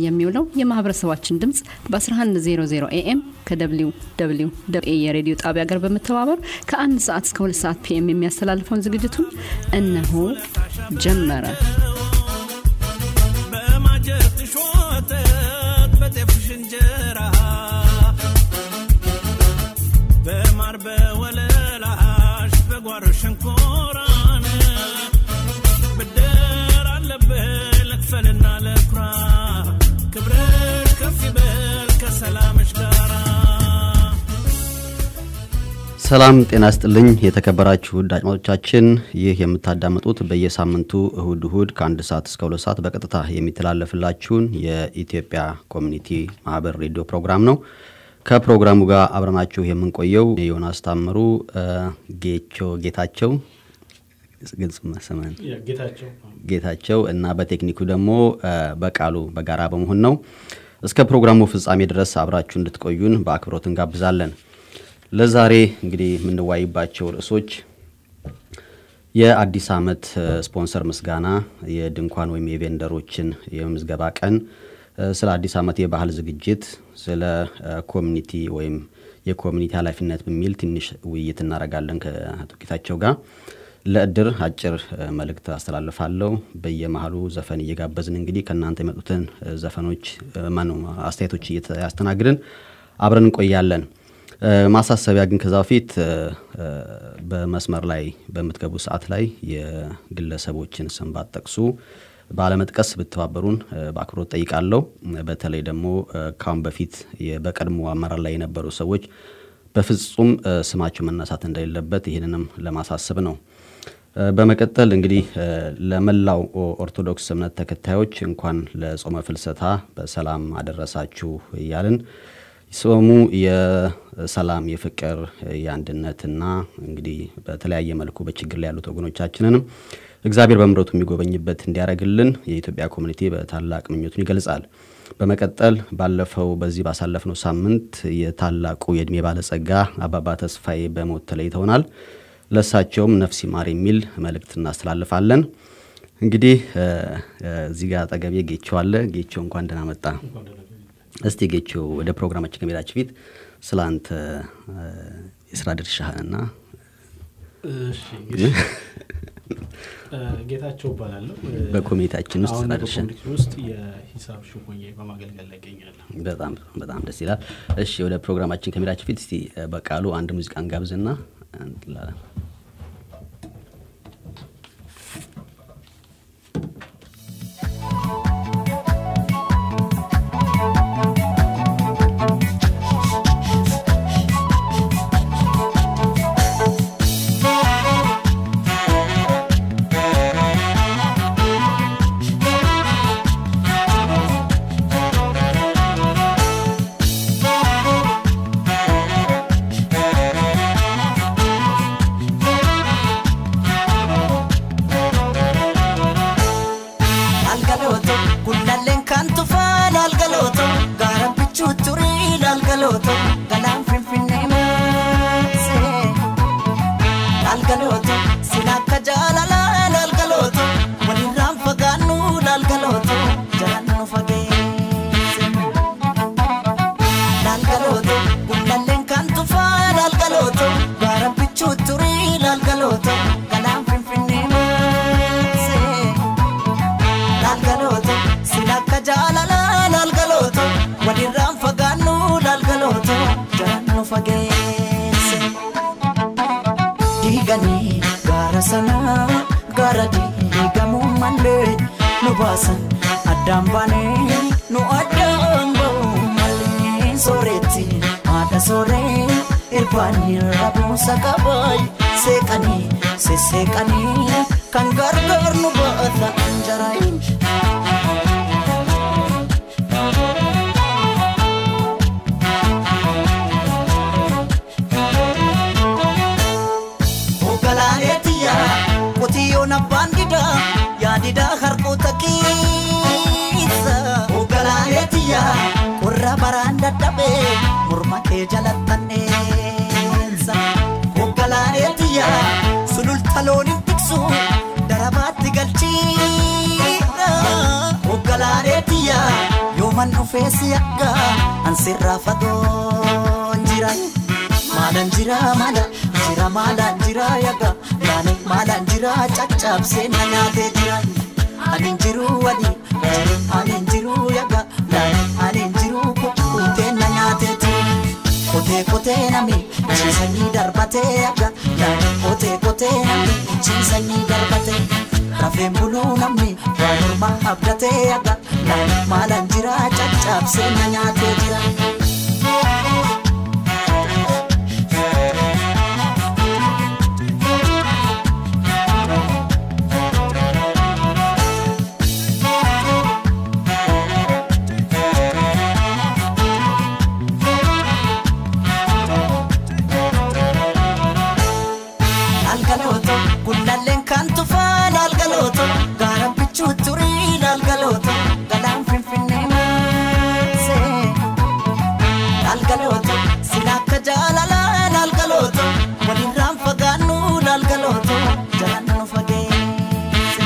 የሚውለው የማህበረሰባችን ድምፅ በ1100 ኤኤም ከደብሊው ደብሊው ኤ የሬዲዮ ጣቢያ ጋር በመተባበር ከአንድ ሰዓት እስከ ሁለት ሰዓት ፒኤም የሚያስተላልፈውን ዝግጅቱን እነሆ ጀመረ። በማጀትሽ ወተት በጤፍሽ እንጀራ በማር በወለላሽ በጓሮ ሸንኮራን ብድር አለብህ ልክፈልና ለኩራ ክብርሽ ከፍ ይበል ከሰላምሽ ጋራ ሰላም ጤና ስጥልኝ የተከበራችሁ ውድ አድማጮቻችን፣ ይህ የምታዳምጡት በየሳምንቱ እሁድ እሁድ ከአንድ ሰዓት እስከ ሁለት ሰዓት በቀጥታ የሚተላለፍላችሁን የኢትዮጵያ ኮሚኒቲ ማህበር ሬዲዮ ፕሮግራም ነው። ከፕሮግራሙ ጋር አብረናችሁ የምንቆየው ዮናስ ታምሩ፣ ጌቾ ጌታቸው ግልጽ መሰመን ጌታቸው ጌታቸው እና በቴክኒኩ ደግሞ በቃሉ በጋራ በመሆን ነው። እስከ ፕሮግራሙ ፍጻሜ ድረስ አብራችሁ እንድትቆዩን በአክብሮት እንጋብዛለን። ለዛሬ እንግዲህ የምንዋይባቸው ርዕሶች የአዲስ ዓመት ስፖንሰር ምስጋና፣ የድንኳን ወይም የቬንደሮችን የምዝገባ ቀን፣ ስለ አዲስ ዓመት የባህል ዝግጅት፣ ስለ ኮሚኒቲ ወይም የኮሚኒቲ ኃላፊነት በሚል ትንሽ ውይይት እናደርጋለን ከአቶ ጌታቸው ጋር። ለእድር አጭር መልእክት አስተላልፋለሁ። በየመሀሉ ዘፈን እየጋበዝን እንግዲህ ከእናንተ የመጡትን ዘፈኖች ማነው አስተያየቶች እያስተናግድን አብረን እንቆያለን። ማሳሰቢያ ግን ከዛ በፊት በመስመር ላይ በምትገቡ ሰዓት ላይ የግለሰቦችን ስም ባትጠቅሱ ባለመጥቀስ ብተባበሩን በአክብሮት ጠይቃለሁ። በተለይ ደግሞ ካሁን በፊት በቀድሞ አመራር ላይ የነበሩ ሰዎች በፍጹም ስማቸው መነሳት እንደሌለበት ይህንንም ለማሳሰብ ነው። በመቀጠል እንግዲህ ለመላው ኦርቶዶክስ እምነት ተከታዮች እንኳን ለጾመ ፍልሰታ በሰላም አደረሳችሁ እያልን ጾሙ የሰላም የፍቅር የአንድነትና እንግዲህ በተለያየ መልኩ በችግር ላይ ያሉት ወገኖቻችንንም እግዚአብሔር በምሕረቱ የሚጎበኝበት እንዲያደርግልን የኢትዮጵያ ኮሚኒቲ በታላቅ ምኞቱን ይገልጻል። በመቀጠል ባለፈው በዚህ ባሳለፍነው ሳምንት የታላቁ የእድሜ ባለጸጋ አባባ ተስፋዬ በሞት ተለይተውናል። ለእሳቸውም ነፍስ ይማር የሚል መልእክት እናስተላልፋለን። እንግዲህ እዚህ ጋር አጠገቤ ጌቸው አለ። ጌቸው እንኳን ደህና መጣ። እስቲ ጌቸው ወደ ፕሮግራማችን ከመሄዳችን ፊት ስለ አንተ የስራ ድርሻህንና ጌታቸው እባላለሁ። በኮሚኒቲያችን ውስጥ አሁን ስራ ድርሻ በኮሚኒቲ ውስጥ የሂሳብ ሹሞኜ በማገልገል ላይ ይገኛለሁ። በጣም በጣም ደስ ይላል። እሺ ወደ ፕሮግራማችን ከመሄዳችን ፊት እስቲ በቃሉ አንድ ሙዚቃን ጋብዝና እንላለን። Laalgalooto gullalleen kan tufaa laalgalooto gaara bichuu turii laalgalooto galaan finfinnee maasee laalgalooto sila akka jaalalaa laalgalooto walirraan fagaannu laalgalooto jalaan nu fageesse laalgalooto gullalleen kan tufaa laalgalooto gaara bichuu turii laalgalooto galaan finfinnee maasee. laalgalooto silakka jaalala laalgalooto walirraan fagaannu laalgalooto jalaan nu fageesse diiganii gaara sanaa gaara diigamuu malee nu baasan addaan baanee nu addaan ba'uu malee sooretti haadha sooree irbaanii rabuusa qabaay seeqanii sesseeqanii kan gargaar nu baata anjaraayin. Ogalaaleetiya qotiyyoon abbaan didaa yaadidaa harkoota keessa. Ogalaaleetiya qorra baraan dadhabee morma kee jalattanneessa. Ogalaaleetiya sululta looniin tiksu darabaatti galchiidha. Siruman dhufee si akka ansirraa fagoon jira. Maalaan jira maala jira maalaan jira yaga laane maalaan jira caccabsee na nyaatee jira. Ani jiru wali ani jiru yaga laane ani jiru kukkutee na nyaatee jira. Kotee kotee nami ciisanii darbatee yaga laane kotee kotee nami ciisanii darbatee. Rafeen buluu namni waa morma abdatee yaga laane maalaan jira caccabsee na nyaatee jira. Laalgalooto gullalleen kan tufaa laalgalooto gaara bichuu turii laalgalooto galaan finfinnee maasee. Laalgalooto sila akka jaalalaa laalgalooto walirraan fagaannu laalgalooto jalaan nu fageesse.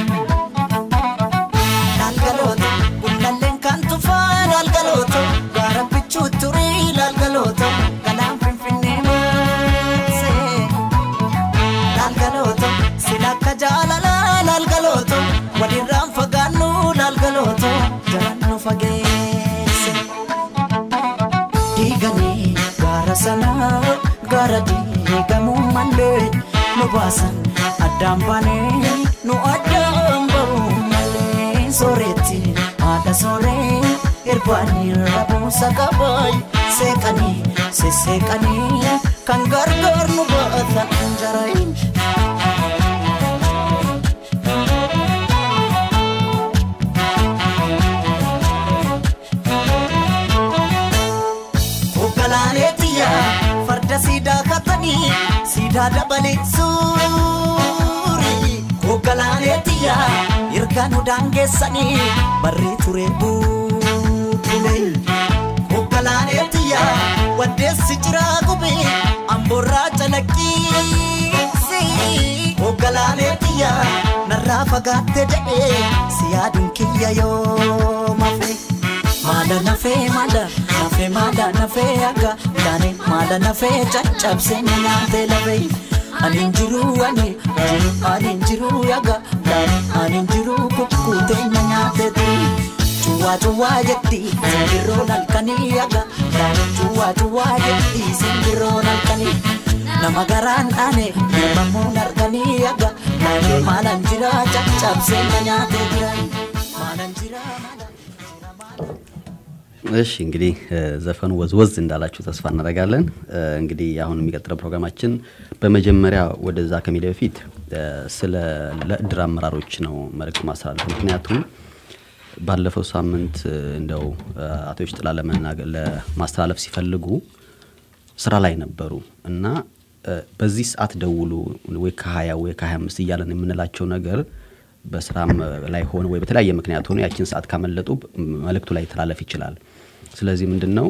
Laalgalooto gullalleen kan tufaa laalgalooto gaara bichuu turii laalgalooto galaan finfinnee maasee. laalgalooto silakka jaalala laalgalooto walirraan fagaannu laalgalooto jalaan nu fageesse. Diiganii gaara sanaa gaara diigamuu malee nu baasan addaan baanee nu addaan ba'uu malee sooretti haadha sooree irbaanii rabuusa qabaay seeqanii sesseeqanii kan gargaar nu baatan jarayin. Oggalaaneetiyya farda siidaa katanii siidaa dabalee suuri. Oggalaaneetiyya erga nu daangeessanii barri ture buutule. Oggalaaneetiyya waddeessi jiraa gube amboorraa calaqqiisi. Oggalaaneetiyya narraa fagaatte jedhee si yaaduun kiyya yoo mafe. Maada nafee maada nafee maada nafee akka taane maada nafee caccabsee na nyaatee lafee. Ani jiru ani jiru ani jiru yaga taane ani jiru kukkutee na nyaatee ture. Cuwaa cuwaa jetti simbirroon halkanii yaga taane cuwaa cuwaa jetti simbirroon halkanii. Nama garaan dhaane hirmamuun arganii yaga taane maalan jira caccabsee na nyaatee jira. Maalan jira maalan. እሺ እንግዲህ እ፣ ዘፈኑ ወዝወዝ እንዳላችሁ ተስፋ እናደርጋለን። እ፣ እንግዲህ አሁን የሚቀጥለው ፕሮግራማችን በመጀመሪያ ወደዛ ከሚሄድ በፊት እ፣ ስለ ለእድር አመራሮች ነው መልእክት ማስተላለፍ። ምክንያቱም ባለፈው ሳምንት እ፣ እንደው እ፣ አቶ ሽጥላ ለመናገር ለማስተላለፍ ሲፈልጉ ስራ ላይ ነበሩ እና እ፣ በዚህ ሰዓት ደውሉ ወይ ከ20 ወይ ከ25 እያለን የምንላቸው ነገር በስራም ላይ ሆነ ወይ በተለያየ ምክንያት ሆኖ ያችን ሰዓት ካመለጡ መልእክቱ ላይ ተላለፍ ይችላል። ስለዚህ ምንድን ነው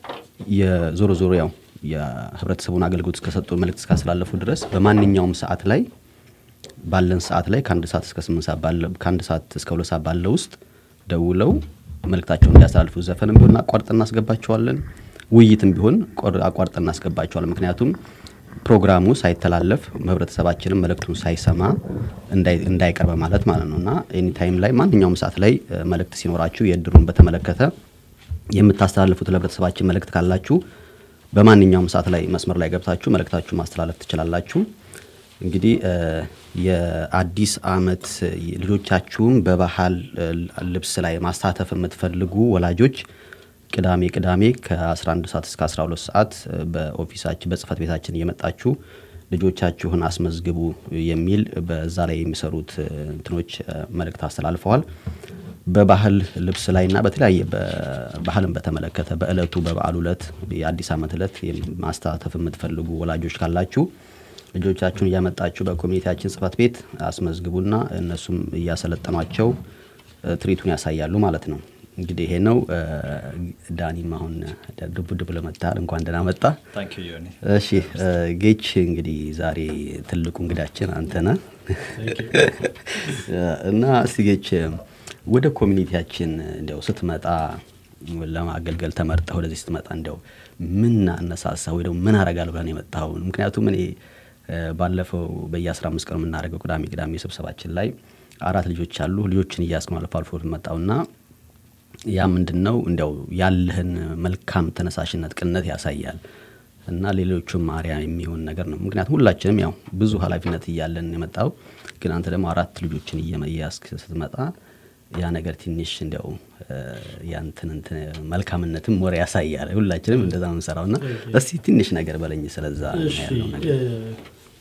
የዞሮ ዞሮ ያው የህብረተሰቡን አገልግሎት እስከሰጡ መልእክት እስካስተላለፉ ድረስ በማንኛውም ሰዓት ላይ ባለን ሰዓት ላይ ከአንድ ሰዓት እስከ ስምንት ሰዓት ባለ ከአንድ ሰዓት እስከ ሁለት ሰዓት ባለው ውስጥ ደውለው መልእክታቸውን እንዲያስተላልፉ ዘፈንም ቢሆን አቋርጠን እናስገባቸዋለን፣ ውይይትም ቢሆን ቆር- አቋርጠን እናስገባቸዋለን። ምክንያቱም ፕሮግራሙ ሳይተላለፍ ህብረተሰባችንም መልእክቱን ሳይሰማ እንዳይ- እንዳይቀር በማለት ማለት ነው እና ኤኒ ታይም ላይ ማንኛውም ሰዓት ላይ እ፣ መልእክት ሲኖራችሁ የእድሩን በተመለከተ የምታስተላልፉት ለህብረተሰባችን መልእክት ካላችሁ በማንኛውም ሰዓት ላይ መስመር ላይ ገብታችሁ መልእክታችሁ ማስተላለፍ ትችላላችሁ። እንግዲህ እ፣ የአዲስ አመት ልጆቻችሁን በባህል እ፣ ልብስ ላይ ማሳተፍ የምትፈልጉ ወላጆች ቅዳሜ ቅዳሜ ከ11 ሰዓት እስከ 12 ሰዓት እ፣ በኦፊሳችን በጽህፈት ቤታችን እየመጣችሁ ልጆቻችሁን አስመዝግቡ የሚል በዛ ላይ የሚሰሩት እ፣ እንትኖች እ፣ መልእክት አስተላልፈዋል። በባህል ልብስ ላይ እና በተለያየ ባህልን በተመለከተ በእለቱ በበዓሉ እለት የአዲስ ዓመት እለት ማስተላለፍ የምትፈልጉ ወላጆች ካላችሁ ልጆቻችሁን እያመጣችሁ በኮሚኒቲያችን ጽህፈት ቤት አስመዝግቡና እነሱም እያሰለጠኗቸው እ፣ ትርኢቱን ያሳያሉ ማለት ነው። እንግዲህ ይሄ ነው። እ፣ ዳኒም አሁን ድቡ ድቡ ለመታል እንኳን ደህና መጣ። ታንክ ዩ ዮኒ። እሺ እ፣ ጌች እንግዲህ ዛሬ ትልቁ እንግዳችን አንተ ነህ እና እስቲ ጌች ወደ ኮሚኒቲያችን እንዲያው ስትመጣ ለማገልገል ተመርጠህ ወደዚህ ስትመጣ እንዲያው ምን አነሳሳ ወይ ደግሞ ምን አረጋለሁ ብለን የመጣው? ምክንያቱም እኔ እ፣ ባለፈው በየአስራ አምስት ቀኑ የምናደርገው ቅዳሜ ቅዳሜ ስብሰባችን ላይ አራት ልጆች አሉ። ልጆችን እያስኩ አልፎ አልፎ መጣውና ያ ምንድን ነው እንዲያው ያለህን መልካም ተነሳሽነት ቅንነት ያሳያል እና ሌሎቹም ማሪያ የሚሆን ነገር ነው። ምክንያቱም ሁላችንም ያው ብዙ ኃላፊነት እያለን የመጣው ግን አንተ ደግሞ አራት ልጆችን እየያዝክ ስትመጣ ያ ነገር ትንሽ እንዲያው እ፣ ያንተን እንትን መልካምነትም ወሬ ያሳያል። ሁላችንም እንደዛ ነው የምንሰራው እና እስቲ ትንሽ ነገር በለኝ ስለዛ እሺ ያለው ነገር። እ፣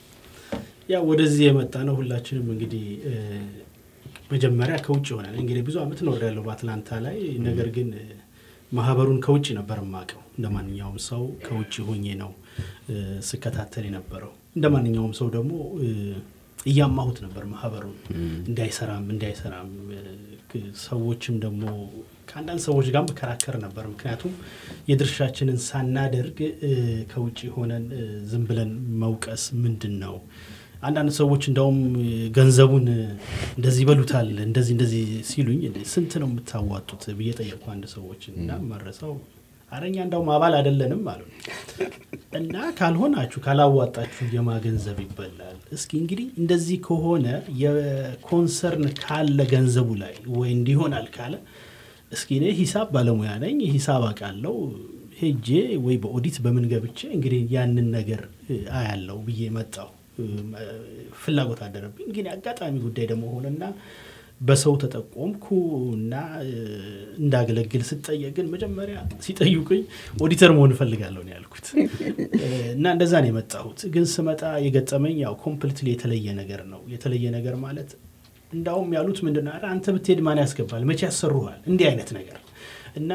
ያው ወደዚህ የመጣ ነው ሁላችንም እንግዲህ እ፣ መጀመሪያ ከውጭ ሆነን እንግዲህ ብዙ አመት ኖር ያለው በአትላንታ ላይ ነገር ግን እ፣ ማህበሩን ከውጭ ነበር የማውቀው እንደ ማንኛውም ሰው ከውጭ ሆኜ ነው እ፣ ስከታተል የነበረው እንደ ማንኛውም ሰው ደግሞ እ፣ እያማሁት ነበር ማህበሩን እንዳይሰራም እንዳይሰራም እ፣ ክ- ሰዎችም ደግሞ ከአንዳንድ ሰዎች ጋር መከራከር ነበር። ምክንያቱም የድርሻችንን ሳናደርግ እ፣ ከውጭ ሆነን እ፣ ዝም ብለን መውቀስ ምንድን ነው? አንዳንድ ሰዎች እንደውም እ፣ ገንዘቡን እ፣ እንደዚህ ይበሉታል እንደዚህ እንደዚህ ሲሉኝ እንዴ፣ ስንት ነው የምታዋጡት ብዬ ጠየቅኩ አንድ ሰዎች እና መረሰው አረኛ እንደውም አባል አይደለንም አሉ እና ካልሆናችሁ ካላዋጣችሁ የማ ገንዘብ ይበላል። እስኪ እንግዲህ እንደዚህ ከሆነ የኮንሰርን ካለ ገንዘቡ ላይ ወይ እንዲሆናል ካለ እስኪ እኔ ሂሳብ ባለሙያ ነኝ፣ ሂሳብ አውቃለሁ። ሄጄ ወይ በኦዲት በምን ገብቼ እንግዲህ ያንን ነገር እ፣ አያለው ብዬ መጣሁ። እ፣ ፍላጎት አደረብኝ። ግን አጋጣሚ ጉዳይ ደግሞ ሆነና በሰው ተጠቆምኩ እና እ፣ እንዳገለግል ስጠየቅ ግን መጀመሪያ ሲጠይቁኝ ኦዲተር መሆን እፈልጋለሁ ነው ያልኩት እ፣ እና እንደዛ ነው የመጣሁት። ግን ስመጣ የገጠመኝ ያው ኮምፕሊትሊ የተለየ ነገር ነው። የተለየ ነገር ማለት እንዳውም ያሉት ምንድን ነው፣ ኧረ አንተ ብትሄድ ማን ያስገባል? መቼ ያሰሩሃል? እንዲህ አይነት ነገር እና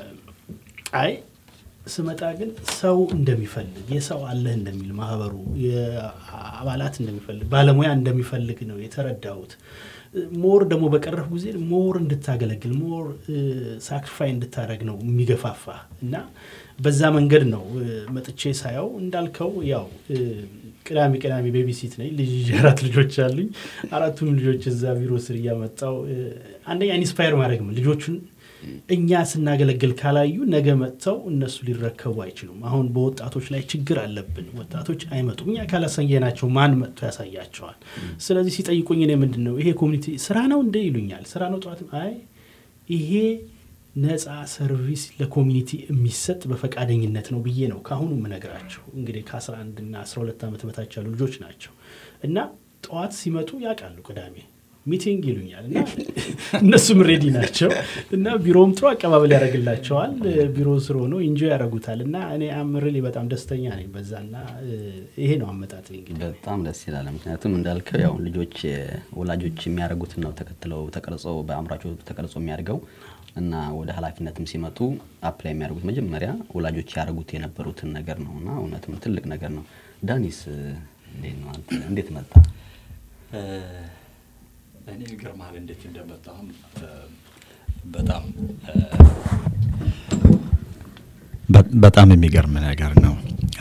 አይ ስመጣ ግን ሰው እንደሚፈልግ የሰው አለህ እንደሚል ማህበሩ የአባላት እንደሚፈልግ ባለሙያ እንደሚፈልግ ነው የተረዳሁት። ሞር ደግሞ በቀረፍ ጊዜ ሞር እንድታገለግል ሞር ሳክሪፋይ እንድታደረግ ነው የሚገፋፋ እና በዛ መንገድ ነው እ፣ መጥቼ ሳየው እንዳልከው ያው እ፣ ቅዳሜ ቅዳሜ ቤቢሲት ነኝ ልጅ ይዤ አራት ልጆች አሉኝ። አራቱም ልጆች እዛ ቢሮ ስር እያመጣው እ፣ አንደኛ ኢንስፓየር ማድረግ ነው ልጆቹን እኛ ስናገለግል ካላዩ ነገ መጥተው እነሱ ሊረከቡ አይችሉም። አሁን በወጣቶች ላይ ችግር አለብን። ወጣቶች አይመጡም። እኛ ካላሳየናቸው ማን መጥቶ ያሳያቸዋል? ስለዚህ ሲጠይቁኝ እኔ ምንድን ነው ይሄ ኮሚኒቲ ስራ ነው እንደ ይሉኛል። ስራ ነው ጠዋትም አይ ይሄ ነፃ ሰርቪስ ለኮሚኒቲ የሚሰጥ በፈቃደኝነት ነው ብዬ ነው ከአሁኑ የምነግራቸው። እንግዲህ ከ11 እና 12 ዓመት በታች ያሉ ልጆች ናቸው እና ጠዋት ሲመጡ ያውቃሉ ቅዳሜ ሚቲንግ ይሉኛል እና እነሱም ሬዲ ናቸው እና ቢሮውም ጥሩ አቀባበል ያደርግላቸዋል። ቢሮ ስር ሆነው ኢንጆ ያደርጉታል እና እኔ አምርሌ በጣም ደስተኛ ነኝ በዛ እና ይሄ ነው አመጣጥ እንግዲህ በጣም ደስ ይላል። ምክንያቱም እንዳልከው ያው ልጆች ወላጆች የሚያደርጉትን ነው ተከትለው ተቀርጾ በአእምሯቸው ተቀርጾ የሚያደርገው እና ወደ ኃላፊነትም ሲመጡ አፕላይ የሚያደርጉት መጀመሪያ ወላጆች ያደርጉት የነበሩትን ነገር ነው እና እውነትም ትልቅ ነገር ነው። ዳኒስ እንዴት ነው አንተ እንዴት መጣ? እኔ ይገርምሃል እንዴት እንደመጣሁም በጣም በ- በጣም የሚገርም ነገር ነው።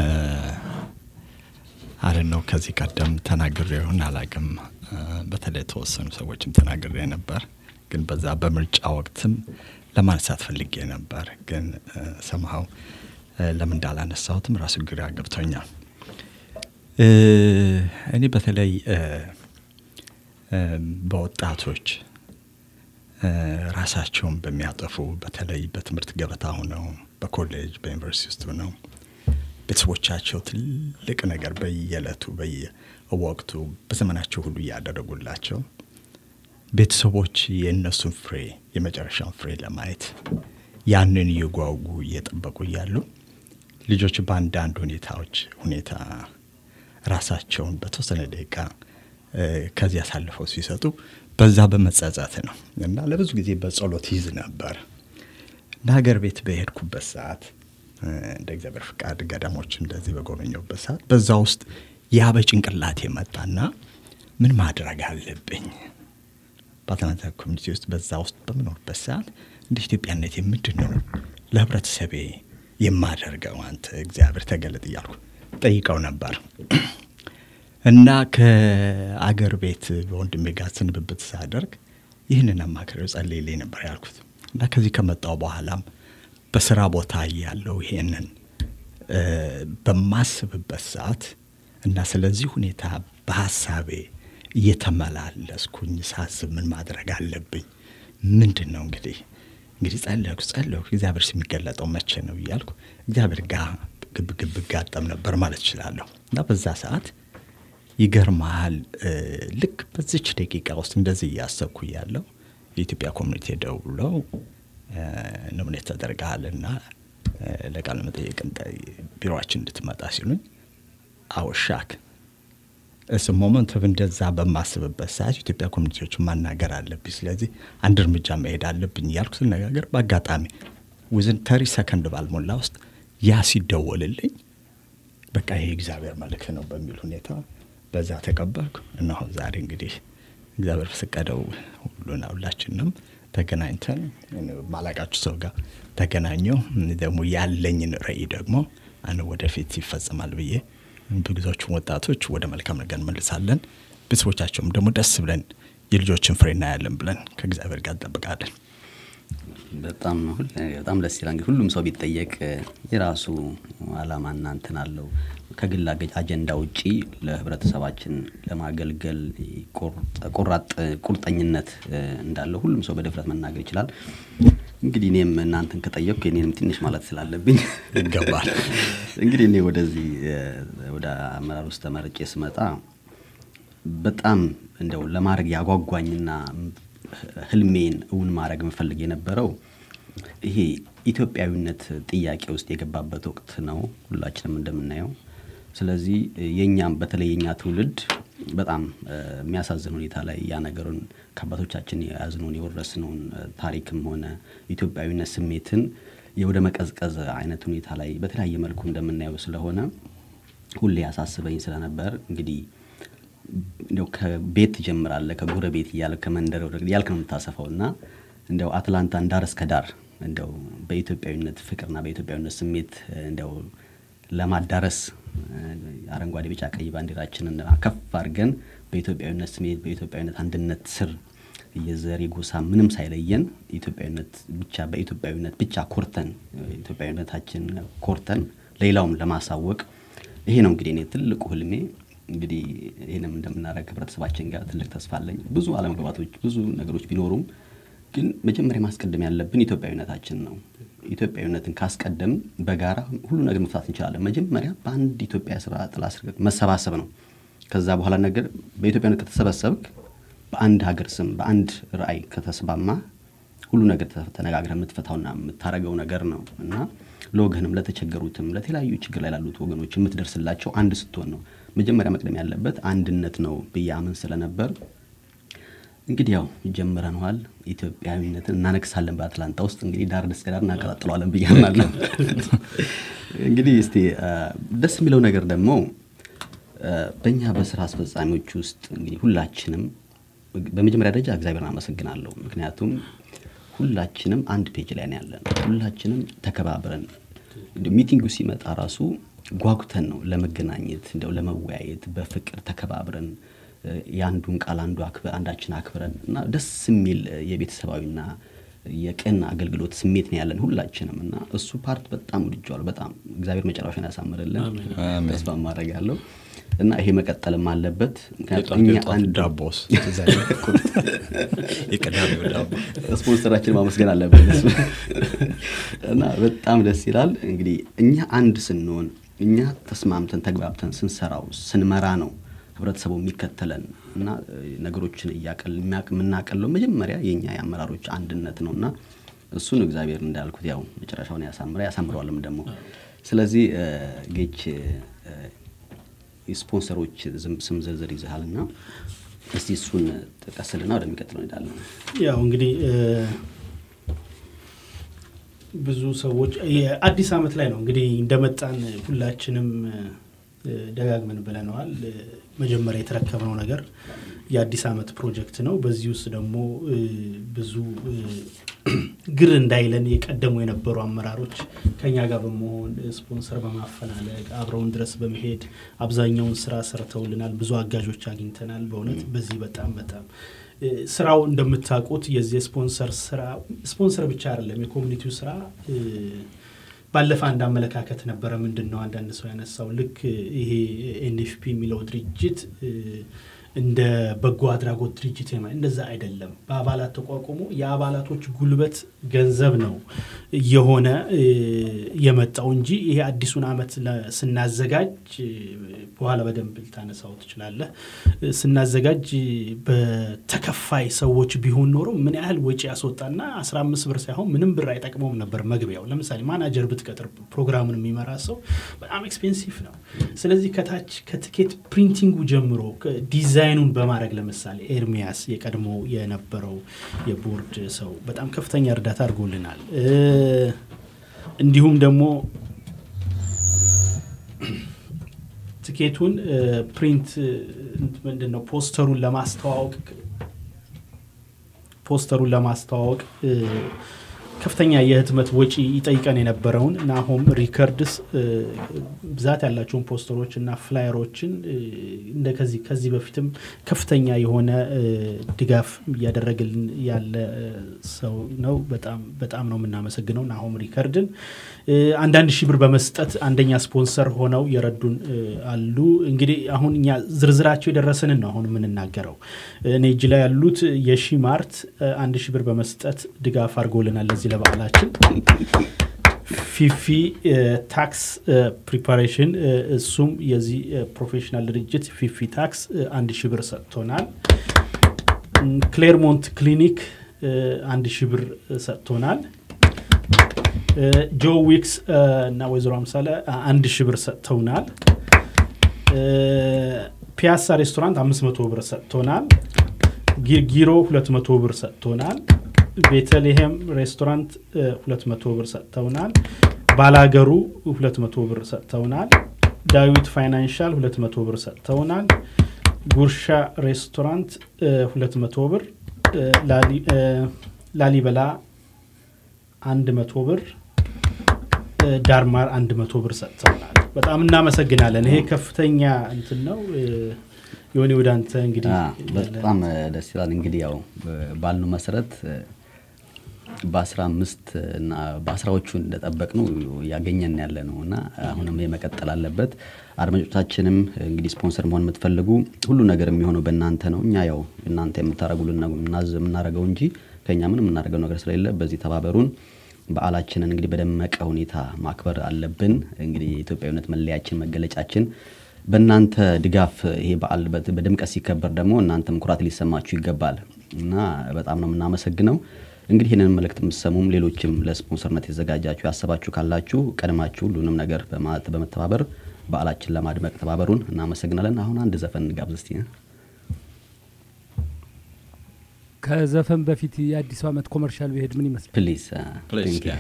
አለን ነው ከዚህ ቀደም ተናግሬ ይሆን አላቅም። በተለይ የተወሰኑ ሰዎችም ተናግሬ ነበር፣ ግን በዛ በምርጫ ወቅትም ለማንሳት ፈልጌ ነበር፣ ግን ሰምሃው ለምን እንዳላነሳሁትም ራሱ ግራ ገብቶኛል። እ፣ እኔ በተለይ እ፣ እ፣ በወጣቶች እ፣ ራሳቸውን በሚያጠፉ በተለይ በትምህርት ገበታ ሆነው በኮሌጅ በዩኒቨርሲቲ ውስጥ ሆነው ቤተሰቦቻቸው ትልቅ ነገር በየዕለቱ በየወቅቱ በዘመናቸው ሁሉ እያደረጉላቸው ቤተሰቦች የእነሱን ፍሬ የመጨረሻውን ፍሬ ለማየት ያንን እየጓጉ እየጠበቁ እያሉ ልጆች በአንዳንድ ሁኔታዎች ሁኔታ ራሳቸውን በተወሰነ ደቂቃ እ፣ ከዚህ አሳልፈው ሲሰጡ በዛ በመጸጸት ነው እና ለብዙ ጊዜ በጸሎት ይዝ ነበር እና ሀገር ቤት በሄድኩበት ሰዓት እ፣ እንደ እግዚአብሔር ፍቃድ ገዳሞች እንደዚህ በጎበኘሁበት ሰዓት በዛ ውስጥ ያ በጭንቅላት የመጣና ምን ማድረግ አለብኝ በአትላንታ ኮሚኒቲ ውስጥ በዛ ውስጥ በምኖርበት ሰዓት እንደ ኢትዮጵያነት ምንድን ነው ለህብረተሰቤ የማደርገው አንተ እግዚአብሔር ተገለጥ እያልኩ ጠይቀው ነበር እና ከአገር ቤት በወንድሜ ጋር ስንብብት ሳደርግ ይህንን አማክሬው ጸልይልኝ ነበር ያልኩት እና ከዚህ ከመጣው በኋላም በስራ ቦታ ያለው ይሄንን እ፣ በማስብበት ሰዓት እና ስለዚህ ሁኔታ በሀሳቤ እየተመላለስኩኝ ሳስብ ምን ማድረግ አለብኝ ምንድን ነው እንግዲህ እንግዲህ ጸለይኩ ጸለይኩ እግዚአብሔር የሚገለጠው መቼ ነው እያልኩ እግዚአብሔር ጋር ግብ ግብ ጋጠም ነበር ማለት እችላለሁ እና በዛ ሰዓት ይገርመሃል እ፣ ልክ በዚች ደቂቃ ውስጥ እንደዚህ እያሰብኩ እያለሁ የኢትዮጵያ ኮሚኒቲ ደውለው እ፣ ኖሚኔት ተደርገሃልና እ፣ ለቃለ መጠየቅ እንደ- ቢሮችን እንድትመጣ ሲሉኝ አወሻክ እስ ሞመንት ኦፍ እንደዛ በማስብበት ሰዓት ኢትዮጵያ ኮሚኒቲዎችን ማናገር አለብኝ፣ ስለዚህ አንድ እርምጃ መሄድ አለብኝ እያልኩ ስነጋገር በአጋጣሚ ውዝን ተሪ ሰከንድ ባልሞላ ውስጥ ያ ሲደወልልኝ በቃ ይሄ እግዚአብሔር መልእክት ነው በሚል ሁኔታ በዛ ተቀበልኩ። እነሆ ዛሬ እንግዲህ እግዚአብሔር ፈቀደው ሁሉና ሁላችንም ተገናኝተን ማላቃችሁ ሰው ጋር ተገናኘው ደግሞ ያለኝን ራዕይ ደግሞ አነ ወደፊት ይፈጽማል ብዬ ብዙዎቹን ወጣቶች ወደ መልካም ነገር እንመልሳለን። ቤተሰቦቻቸውም ደግሞ ደስ ብለን የልጆችን ፍሬ እናያለን ብለን ከእግዚአብሔር ጋር እንጠብቃለን። በጣም ሁል- በጣም ደስ ይላል። እንግዲህ ሁሉም ሰው ቢጠየቅ የራሱ አላማና እንትን አለው። ከግል አገ- አጀንዳ ውጪ ለህብረተሰባችን ለማገልገል ቁርጥ- ቁራጥ ቁርጠኝነት እ፣ እንዳለው ሁሉም ሰው በድፍረት መናገር ይችላል። እንግዲህ እኔም እናንተን ከጠየቅኩ የኔንም ትንሽ ማለት ስላለብኝ ይገባል። እንግዲህ እኔ ወደዚህ እ፣ ወደ አመራር ውስጥ ተመርጬ ስመጣ በጣም እንደው ለማድረግ ያጓጓኝና ህልሜን እውን ማድረግ የምፈልግ የነበረው ይሄ ኢትዮጵያዊነት ጥያቄ ውስጥ የገባበት ወቅት ነው፣ ሁላችንም እንደምናየው። ስለዚህ የኛም በተለይ የኛ ትውልድ በጣም እ፣ የሚያሳዝን ሁኔታ ላይ ያ ነገሩን ከአባቶቻችን የያዝነውን የወረስነውን እ፣ ታሪክም ሆነ ኢትዮጵያዊነት ስሜትን የወደ መቀዝቀዝ አይነት ሁኔታ ላይ በተለያየ መልኩ እንደምናየው ስለሆነ ሁሌ ያሳስበኝ ስለነበር እንግዲህ እንደው ከቤት ትጀምራለህ ከጎረቤት እያልክ ከመንደር ወደ እያልክ ነው የምታሰፈው እና እንደው አትላንታን ዳር እስከ ዳር እንደው በኢትዮጵያዊነት ፍቅርና በኢትዮጵያዊነት ስሜት እ፣ እንደው ለማዳረስ እ፣ አረንጓዴ፣ ቢጫ፣ ቀይ ባንዲራችንን ከፍ አድርገን በኢትዮጵያዊነት ስሜት በኢትዮጵያዊነት አንድነት ስር የዘር የጎሳ ምንም ሳይለየን ኢትዮጵያዊነት ብቻ በኢትዮጵያዊነት ብቻ ኮርተን እ፣ ኢትዮጵያዊነታችን ኮርተን ሌላውም ለማሳወቅ ይሄ ነው እንግዲህ እኔ ትልቁ ህልሜ። እንግዲህ ይህንም እንደምናደርግ ህብረተሰባችን ጋር ትልቅ ተስፋ አለኝ። ብዙ አለመግባባቶች፣ ብዙ ነገሮች ቢኖሩም ግን መጀመሪያ ማስቀደም ያለብን ኢትዮጵያዊነታችን ነው። ኢትዮጵያዊነትን ካስቀደም በጋራ ሁሉ ነገር መፍታት እንችላለን። መጀመሪያ በአንድ ኢትዮጵያ ስራ ጥላ ስር መሰባሰብ ነው። ከዛ በኋላ ነገር በኢትዮጵያዊነት ከተሰበሰብክ በአንድ ሀገር ስም በአንድ ራዕይ ከተስማማ ሁሉ ነገር ተ- ተነጋግረህ የምትፈታውና የምታረገው ነገር ነው እና ለወገንም ለተቸገሩትም ለተለያዩ ችግር ላይ ላሉት ወገኖች የምትደርስላቸው አንድ ስትሆን ነው። መጀመሪያ መቅደም ያለበት አንድነት ነው ብዬ አምን ስለነበር እንግዲህ ያው ጀምረነዋል። ኢትዮጵያዊነትን እናነግሳለን በአትላንታ ውስጥ እንግዲህ ዳር እስከ ዳር እናቀጣጥለዋለን ብዬ አምናለሁ። እንግዲህ እስቲ አ፣ ደስ የሚለው ነገር ደግሞ አ፣ በእኛ በስራ አስፈጻሚዎች ውስጥ እንግዲህ ሁላችንም በመጀመሪያ ደረጃ እግዚአብሔርን አመሰግናለሁ። ምክንያቱም ሁላችንም አንድ ፔጅ ላይ ነው ያለን። ሁላችንም ተከባብረን እንደው ሚቲንጉ ሲመጣ ራሱ ጓጉተን ነው ለመገናኘት እንደው ለመወያየት በፍቅር ተከባብረን እ፣ የአንዱን ቃል አንዱ አክብ- አንዳችን አክብረን እና ደስ የሚል እ፣ የቤተሰባዊና የቅን አገልግሎት ስሜት ነው ያለን ሁላችንም እና እሱ ፓርት በጣም ወድጀዋለሁ። በጣም እግዚአብሔር መጨረሻን ያሳምርልን አሜን። ተስፋ ማድረግ ያለው እና ይሄ መቀጠልም አለበት። ምክንያቱም የጧት እኛ የጧት አንድ ዳቦስ ትዝ አይልም? የቅዳሜው ዳቦ ስፖንሰራችን ማመስገን አለብን እሱ እና በጣም ደስ ይላል። እንግዲህ እኛ አንድ ስንሆን እኛ ተስማምተን ተግባብተን ስንሰራው ስንመራ ነው ህብረተሰቡ የሚከተለን እና እ፣ ነገሮችን እያቀል የሚያቅ- የምናቀለው መጀመሪያ የኛ የአመራሮች አንድነት ነው እና እሱን እግዚአብሔር እንዳልኩት ያው መጨረሻውን ያሳምረ ያሳምረዋልም ደግሞ ስለዚህ እ፣ ጌች እ፣ የስፖንሰሮች ዝም- ስም ዝርዝር ይዘሃል እና እስቲ እሱን ጥቀስልና ወደሚቀጥለው እንሄዳለን። ያው እንግዲህ እ፣ ብዙ ሰዎች የአዲስ ዓመት ላይ ነው እንግዲህ እንደመጣን ሁላችንም እ፣ ደጋግመን ብለነዋል። እ፣ መጀመሪያ የተረከብነው ነገር የአዲስ ዓመት ፕሮጀክት ነው። በዚህ ውስጥ ደግሞ እ፣ ብዙ እ፣ ግር እንዳይለን የቀደሙ የነበሩ አመራሮች ከኛ ጋር በመሆን ስፖንሰር በማፈላለግ አብረውን ድረስ በመሄድ አብዛኛውን ስራ ሰርተውልናል። ብዙ አጋዦች አግኝተናል። በእውነት በዚህ በጣም በጣም እ፣ ስራው እንደምታውቁት የዚህ ስፖንሰር ስራ ስፖንሰር ብቻ አይደለም። የኮሚኒቲው ስራ እ፣ ባለፈ አንድ አመለካከት ነበረ። ምንድን ነው አንዳንድ ሰው ያነሳው ልክ ይሄ ኤንኤፍፒ የሚለው ድርጅት እ፣ እንደ በጎ አድራጎት ድርጅት የማ- እንደዛ አይደለም። በአባላት ተቋቁሞ የአባላቶች ጉልበት ገንዘብ ነው የሆነ እ፣ የመጣው እንጂ ይሄ አዲሱን አመት ለ- ስናዘጋጅ እ፣ በኋላ በደንብ ልታነሳው ትችላለህ። እ፣ ስናዘጋጅ እ፣ በተከፋይ ሰዎች ቢሆን ኖሮ ምን ያህል ወጪ ያስወጣና 15 ብር ሳይሆን ምንም ብር አይጠቅመውም ነበር መግቢያው። ለምሳሌ ማናጀር ብትቀጥር ፕሮግራሙን የሚመራ ሰው በጣም ኤክስፔንሲቭ ነው። ስለዚህ ከታች ከትኬት ፕሪንቲንጉ ጀምሮ ዲዛይኑን በማድረግ ለምሳሌ ኤርሚያስ የቀድሞ የነበረው የቦርድ ሰው በጣም ከፍተኛ እርዳታ አድርጎልናል። እ፣ እንዲሁም ደግሞ ትኬቱን እ፣ ፕሪንት እ፣ ምንድን ነው ፖስተሩን ለማስተዋወቅ ፖስተሩን ለማስተዋወቅ እ፣ ከፍተኛ የህትመት ወጪ ይጠይቀን የነበረውን ናሆም ሪከርድስ እ፣ ብዛት ያላቸውን ፖስተሮች እና ፍላየሮችን እ፣ እንደ ከዚህ ከዚህ በፊትም ከፍተኛ የሆነ እ፣ ድጋፍ እያደረገልን ያለ እ፣ ሰው ነው። በጣም በጣም ነው የምናመሰግነው ናሆም ሪከርድን። እ፣ አንዳንድ ሺህ ብር በመስጠት አንደኛ ስፖንሰር ሆነው የረዱን እ፣ አሉ። እንግዲህ አሁን እኛ ዝርዝራቸው የደረሰንን ነው አሁን የምንናገረው። እኔ እጅ ላይ ያሉት የሺ ማርት እ፣ አንድ ሺህ ብር በመስጠት ድጋፍ አድርጎልናል ለዚህ ለበዓላችን። ፊፊ እ፣ ታክስ እ፣ ፕሪፓሬሽን እ፣ እሱም የዚህ እ፣ ፕሮፌሽናል ድርጅት ፊፊ ታክስ እ፣ አንድ ሺህ ብር ሰጥቶናል። እም፣ ክሌርሞንት ክሊኒክ እ፣ አንድ ሺህ ብር እ፣ ሰጥቶናል። እ፣ ጆ ዊክስ እ፣ እና ወይዘሮ አምሳለ አ- አንድ ሺህ ብር ሰጥተውናል። እ፣ ፒያሳ ሬስቶራንት አምስት መቶ ብር ሰጥቶናል። ጊ- ጊሮ ሁለት መቶ ብር ሰጥቶናል። ቤተልሔም ሬስቶራንት ሁለት መቶ ብር ሰጥተውናል። ባላገሩ ሁለት መቶ ብር ሰጥተውናል። ዳዊት ፋይናንሻል ሁለት መቶ ብር ሰጥተውናል። ጉርሻ ሬስቶራንት ሁለት መቶ ብር እ፣ ላሊ- እ፣ ላሊበላ አንድ መቶ ብር እ፣ ዳርማር አንድ መቶ ብር ሰጥተውናል። በጣም እናመሰግናለን። ይሄ ከፍተኛ እንትን ነው። እ፣ የሆነ ወደ አንተ እንግዲህ አ፣ በጣም እ፣ ደስ ይላል። እንግዲህ ያው እ፣ ባልነው መሰረት እ፣ በአስራ አምስት እና በአስራዎቹ እንደጠበቅ ነው እያገኘን ያለ ነው እና አሁንም የመቀጠል አለበት። አድማጮቻችንም እንግዲህ ስፖንሰር መሆን የምትፈልጉ ሁሉ ነገር የሚሆነው በእናንተ ነው። እኛ ያው እናንተ የምታደረጉልን ነው የምናዝ- የምናደርገው እንጂ ከእኛ ምን የምናደርገው ነገር ስለሌለ በዚህ ተባበሩን። በዓላችንን እንግዲህ በደመቀ ሁኔታ ማክበር አለብን። እንግዲህ የኢትዮጵያዊነት መለያችን መገለጫችን በእናንተ ድጋፍ ይሄ በዓል በት- በድምቀት ሲከበር ደግሞ እናንተም ኩራት ሊሰማችሁ ይገባል እና በጣም ነው የምናመሰግነው። እንግዲህ ይህንን መልእክት የምትሰሙም ሌሎችም ለስፖንሰርነት የተዘጋጃችሁ ያሰባችሁ ካላችሁ ቀድማችሁ ሁሉንም ነገር በማ- በመተባበር በዓላችን ለማድመቅ ተባበሩን። እናመሰግናለን። አሁን አንድ ዘፈን እንጋብዝ እስቲ። ከዘፈን በፊት የአዲሱ ዓመት ኮመርሻል ብሄድ ምን ይመስላል? ፕሊዝ Please, yeah.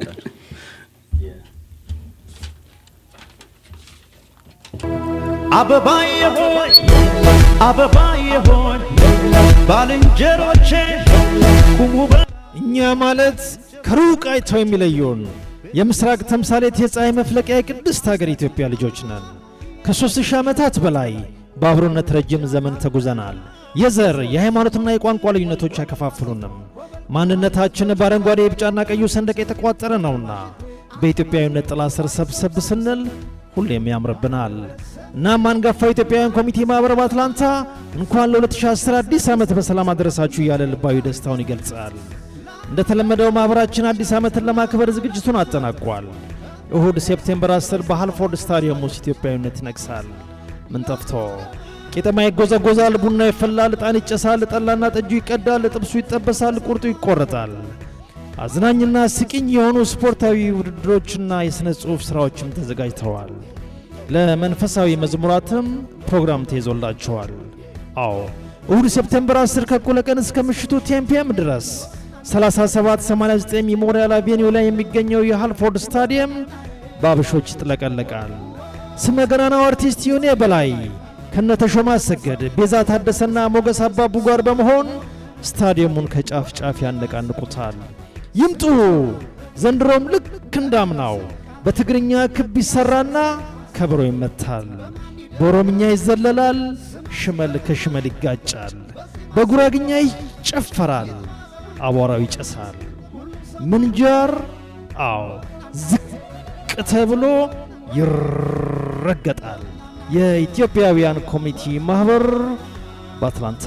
አበባዬ ሆይ አበባዬ ሆይ ባልንጀሮቼ ቁሙ በ እኛ ማለት ከሩቅ አይተው የሚለየውን የምስራቅ ተምሳሌት የፀሐይ መፍለቂያ የቅድስት ሀገር ኢትዮጵያ ልጆች ነን። ከሦስት ሺህ ዓመታት በላይ በአብሮነት ረጅም ዘመን ተጉዘናል። የዘር የሃይማኖትና የቋንቋ ልዩነቶች አይከፋፍሉንም። ማንነታችን በአረንጓዴ የቢጫና ቀዩ ሰንደቅ የተቋጠረ ነውና በኢትዮጵያዊነት ጥላ ስር ሰብሰብ ስንል ሁሌም ያምርብናል። እናም አንጋፋው ኢትዮጵያውያን ኮሚቴ ማኅበር በአትላንታ እንኳን ለ2010 አዲስ ዓመት በሰላም አደረሳችሁ እያለ ልባዊ ደስታውን ይገልጻል። እንደተለመደው ማኅበራችን አዲስ ዓመትን ለማክበር ዝግጅቱን አጠናቋል። እሁድ ሴፕቴምበር 10 በሃልፎርድ ስታዲየም ውስጥ ኢትዮጵያዊነት ይነግሳል። ምን ጠፍቶ ቄጠማ ይጎዘጎዛል፣ ቡና ይፈላል፣ ዕጣን ይጨሳል፣ ጠላና ጠጁ ይቀዳል፣ ጥብሱ ይጠበሳል፣ ቁርጡ ይቆረጣል። አዝናኝና ስቂኝ የሆኑ ስፖርታዊ ውድድሮችና የሥነ ጽሑፍ ሥራዎችም ተዘጋጅተዋል። ለመንፈሳዊ መዝሙራትም ፕሮግራም ተይዞላቸዋል። አዎ እሁድ ሴፕቴምበር 10 ከእኩለ ቀን እስከ ምሽቱ ቴምፒየም ድረስ 3789 ሜሞሪያል አቬኒው ላይ የሚገኘው የሃልፎርድ ስታዲየም በአበሾች ይጥለቀለቃል። ስመ ገናናው አርቲስት ዮኔ በላይ ከነተሾመ አሰገድ፣ ቤዛ ታደሰና ሞገስ አባቡ ጋር በመሆን ስታዲየሙን ከጫፍ ጫፍ ያነቃንቁታል። ይምጡ ዘንድሮም ልክ እንዳምናው በትግርኛ ክብ ይሰራና ከበሮ ይመታል። በኦሮምኛ ይዘለላል፣ ሽመል ከሽመል ይጋጫል። በጉራግኛ ይጨፈራል፣ አቧራው ይጨሳል። ምንጃር አዎ ዝቅ ተብሎ ይረገጣል። የኢትዮጵያውያን ኮሚኒቲ ማህበር በአትላንታ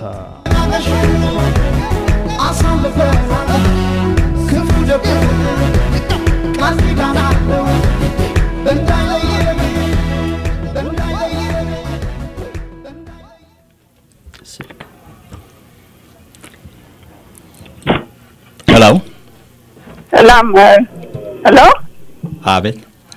ክፉ ደጉ ቃል ኪዳን አለው እንዳይለየን እንዳይለየን ሄሎ ሰላም ሄሎ አቤት።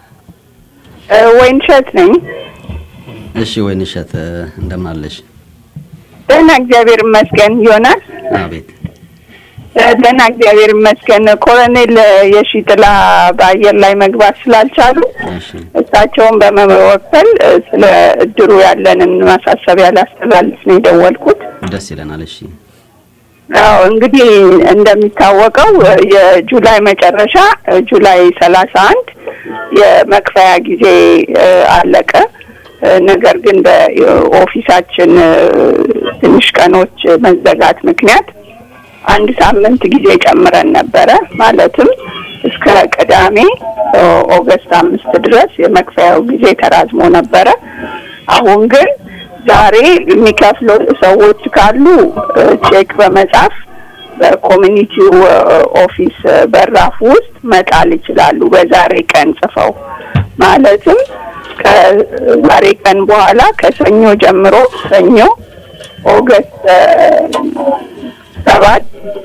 ወይንሸት ነኝ እሺ ወይንሸት እንደምን አለሽ? ደህና እግዚአብሔር ይመስገን ዮናስ አቤት። ደህና እግዚአብሔር ይመስገን ኮሎኔል የሺጥላ በአየር ላይ መግባት ስላልቻሉ እሺ እሳቸውን በመወከል ስለ እድሩ ያለንን ማሳሰቢያ ላስተላልፍ ነው የደወልኩት ደስ ይለናል። እሺ አዎ እንግዲህ እንደሚታወቀው የጁላይ መጨረሻ ጁላይ ሰላሳ አንድ የመክፈያ ጊዜ እ፣ አለቀ። እ፣ ነገር ግን በኦፊሳችን እ፣ ትንሽ ቀኖች መዘጋት ምክንያት አንድ ሳምንት ጊዜ ጨምረን ነበረ። ማለትም እስከ ቅዳሜ ኦ፣ ኦገስት አምስት ድረስ የመክፈያው ጊዜ ተራዝሞ ነበረ። አሁን ግን ዛሬ የሚከፍሉ ሰዎች ካሉ እ፣ ቼክ በመጻፍ በኮሚኒቲው እ፣ ኦፊስ እ፣ በራፍ ውስጥ መጣል ይችላሉ። በዛሬ ቀን ጽፈው ማለትም ከዛሬ ቀን በኋላ ከሰኞ ጀምሮ ሰኞ ኦገስት እ፣ ሰባት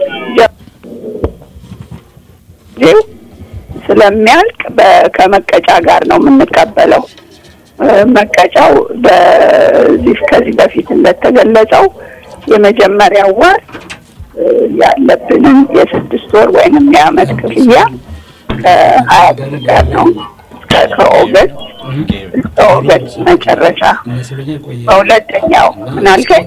ጀ- ስለሚያልቅ በ- ከመቀጫ ጋር ነው የምንቀበለው። እ፣ መቀጫው በዚህ ከዚህ በፊት እንደተገለጸው የመጀመሪያው ወር እ፣ ያለብንን የስድስት ወር ወይንም የአመት ክፍያ ከሀያ ብር ጋር ነው እስከ ከኦገስት እስከ ኦገስት መጨረሻ በሁለተኛው ምን አልከኝ?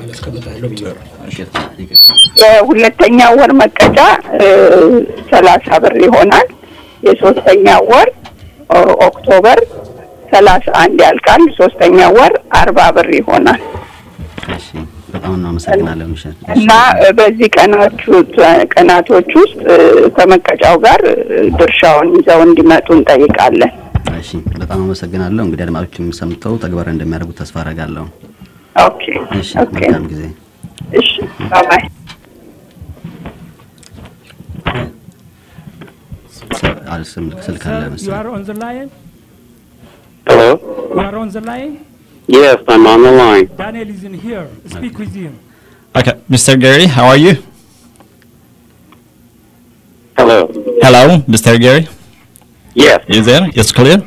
የሁለተኛው ወር መቀጫ ሰላሳ ብር ይሆናል። የሶስተኛው ወር ኦ- ኦክቶበር ሰላሳ አንድ ያልቃል። ሶስተኛው ወር አርባ ብር ይሆናል እሺ በጣም እናመሰግናለን ምሸት። እና እ፣ በዚህ ቀናቹ ቀናቶች ውስጥ እ፣ ከመቀጫው ጋር እ፣ ድርሻውን ይዘው እንዲመጡ እንጠይቃለን። እሺ በጣም አመሰግናለሁ። እንግዲህ አድማጮችም ሰምተው ተግባራዊ እንደሚያደርጉ ተስፋ አደርጋለሁ። ኦኬ እሺ ኦኬ መልካም ጊዜ። እሺ ባባይ ስ- አል- ስም- ስልክ አለ Sir, you መሰለኝ። are on the line? Hello? You are on the line? Yes, I'm on the line. Daniel is in here. Speak with him. Okay, Mr. Gary, how are you? Hello. Hello, Mr. Gary. Yes. You there? It's clear?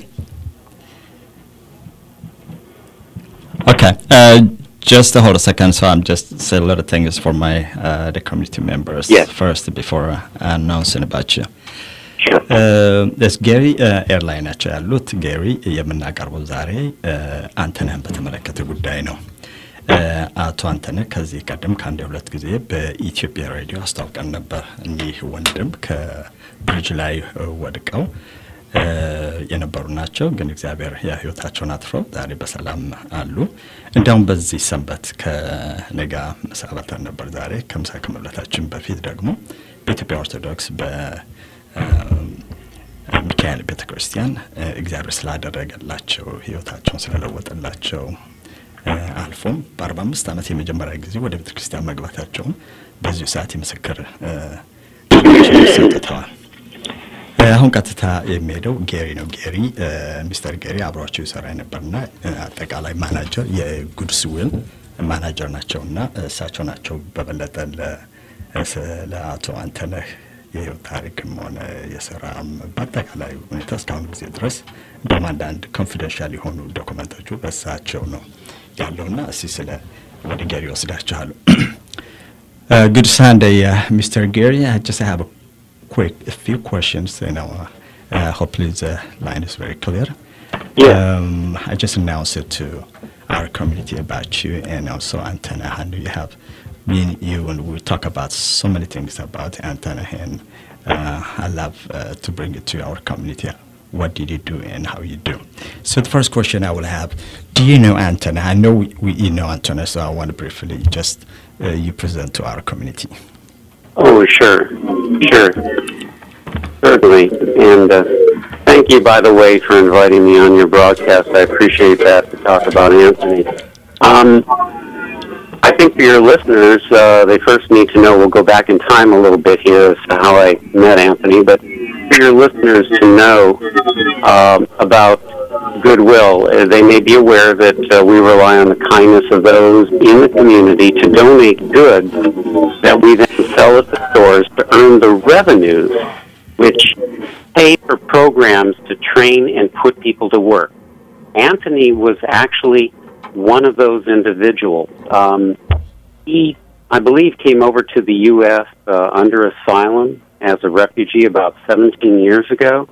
Okay. Uh, just hold a second. So I'm just say a little things for my uh, the community members Yes. first before uh, announcing about you. Sure. ስ ጌሪ ኤርላይን ናቸው ያሉት። ጌሪ የምናቀርበው ዛሬ እ፣ አንተነህን በተመለከተ ጉዳይ ነው። እ፣ አቶ አንተነህ ከዚህ ቀደም ከአንድ ሁለት ጊዜ በኢትዮጵያ ሬዲዮ አስታውቀን ነበር። እኚህ ወንድም ከብሪጅ ላይ እ፣ ወድቀው እ፣ የነበሩ ናቸው። ግን እግዚአብሔር የህይወታቸውን አትፈው ዛሬ በሰላም አሉ። እንዲያውም በዚህ ሰንበት ከነጋ ምሳ በልተን ነበር። ዛሬ ከምሳ ከመብላታችን በፊት ደግሞ በኢትዮጵያ ኦርቶዶክስ በ ሚካኤል ቤተ ክርስቲያን እ፣ እግዚአብሔር ስላደረገላቸው ህይወታቸውን ስለለወጠላቸው እ፣ አልፎም በአርባ አምስት ዓመት የመጀመሪያ ጊዜ ወደ ቤተ ክርስቲያን መግባታቸውን በዚሁ ሰዓት የምስክር እ፣ ቃላቸውን ሰጥተዋል። እ፣ አሁን ቀጥታ የሚሄደው ጌሪ ነው። ጌሪ እ፣ ሚስተር ጌሪ አብሯቸው ይሰራ የነበርና እ፣ አጠቃላይ ማናጀር የጉድስ ዊል ማናጀር ናቸውና እሳቸው ናቸው በበለጠ ለ- ስ- ለአቶ አንተነህ የህይወት ታሪክም ሆነ የስራም በአጠቃላይ ሁኔታ እስካሁን ጊዜ ድረስ እንደውም አንዳንድ ኮንፊደንሻል የሆኑ ዶኩመንቶቹ በእሳቸው ነው ያለውና እስቲ ስለ ወደ ጌሪ ወስዳችኋለሁ። Uh, good Sunday, uh, Mr. Gary. I just have a quick, a few questions. You know, uh, uh, hopefully the line is very clear. Yeah. Um, I just announced it to our community about you and also Antenna. I know you have me and you, and we talk about so many things about Antenna and Uh, I love uh, to bring it to our community. What did you do and how you do? So the first question I will have: Do you know Anthony? I know we, we you know Anthony, so I want to briefly just uh, you present to our community. Oh, sure, sure, certainly. And uh, thank you, by the way, for inviting me on your broadcast. I appreciate that to talk about Anthony. Um, I think for your listeners, uh, they first need to know. We'll go back in time a little bit here as to how I met Anthony, but for your listeners to know um, about Goodwill, uh, they may be aware that uh, we rely on the kindness of those in the community to donate goods that we then sell at the stores to earn the revenues which pay for programs to train and put people to work. Anthony was actually one of those individuals. Um, he, I believe, came over to the U.S. Uh, under asylum as a refugee about 17 years ago.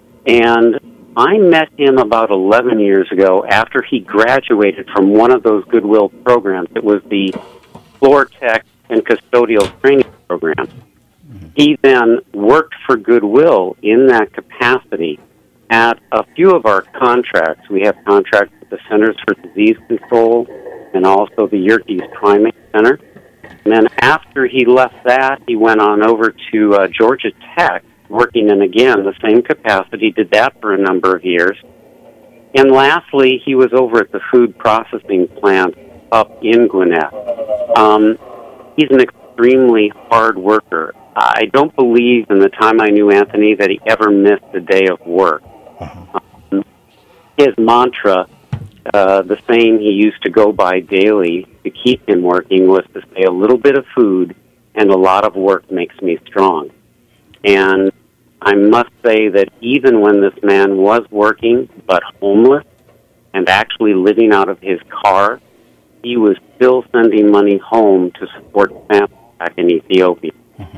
And I met him about 11 years ago after he graduated from one of those Goodwill programs. It was the floor tech and custodial training program. He then worked for Goodwill in that capacity at a few of our contracts. We have contracts with the Centers for Disease Control and also the Yerkes Primate Center. And then after he left that, he went on over to uh, Georgia Tech, working in again the same capacity, did that for a number of years. And lastly, he was over at the food processing plant up in Gwinnett. Um, he's an extremely hard worker. I don't believe in the time I knew Anthony that he ever missed a day of work. Um, his mantra, uh, the saying he used to go by daily to keep him working, was to say, a little bit of food and a lot of work makes me strong. And I must say that even when this man was working but homeless and actually living out of his car, he was still sending money home to support families back in Ethiopia.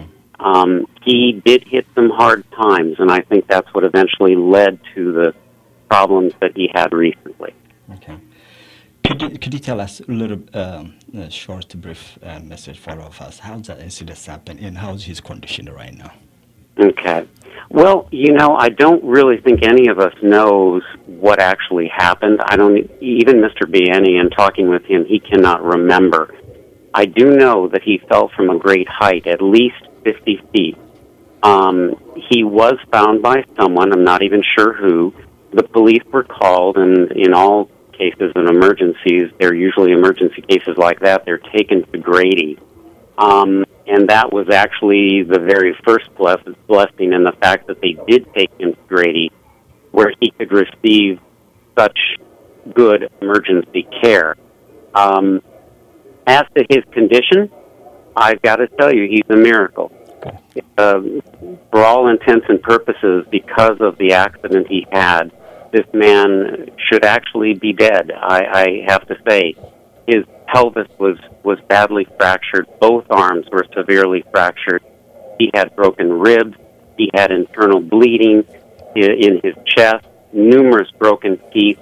Um, he did hit some hard times, and I think that's what eventually led to the problems that he had recently. Okay. Could you, could you tell us a little um, a short, brief uh, message for all of us? How that incident happened and how's his condition right now? Okay. Well, you know, I don't really think any of us knows what actually happened. I don't even Mr. Bieni in talking with him, he cannot remember. I do know that he fell from a great height, at least 50 feet. Um, he was found by someone, I'm not even sure who. The police were called, and in all cases and emergencies, they're usually emergency cases like that, they're taken to Grady. Um, and that was actually the very first bless- blessing in the fact that they did take him to Grady, where he could receive such good emergency care. Um, as to his condition, I've got to tell you, he's a miracle. Uh, for all intents and purposes, because of the accident he had, this man should actually be dead. I, I have to say, his pelvis was was badly fractured. Both arms were severely fractured. He had broken ribs. He had internal bleeding i- in his chest, numerous broken teeth.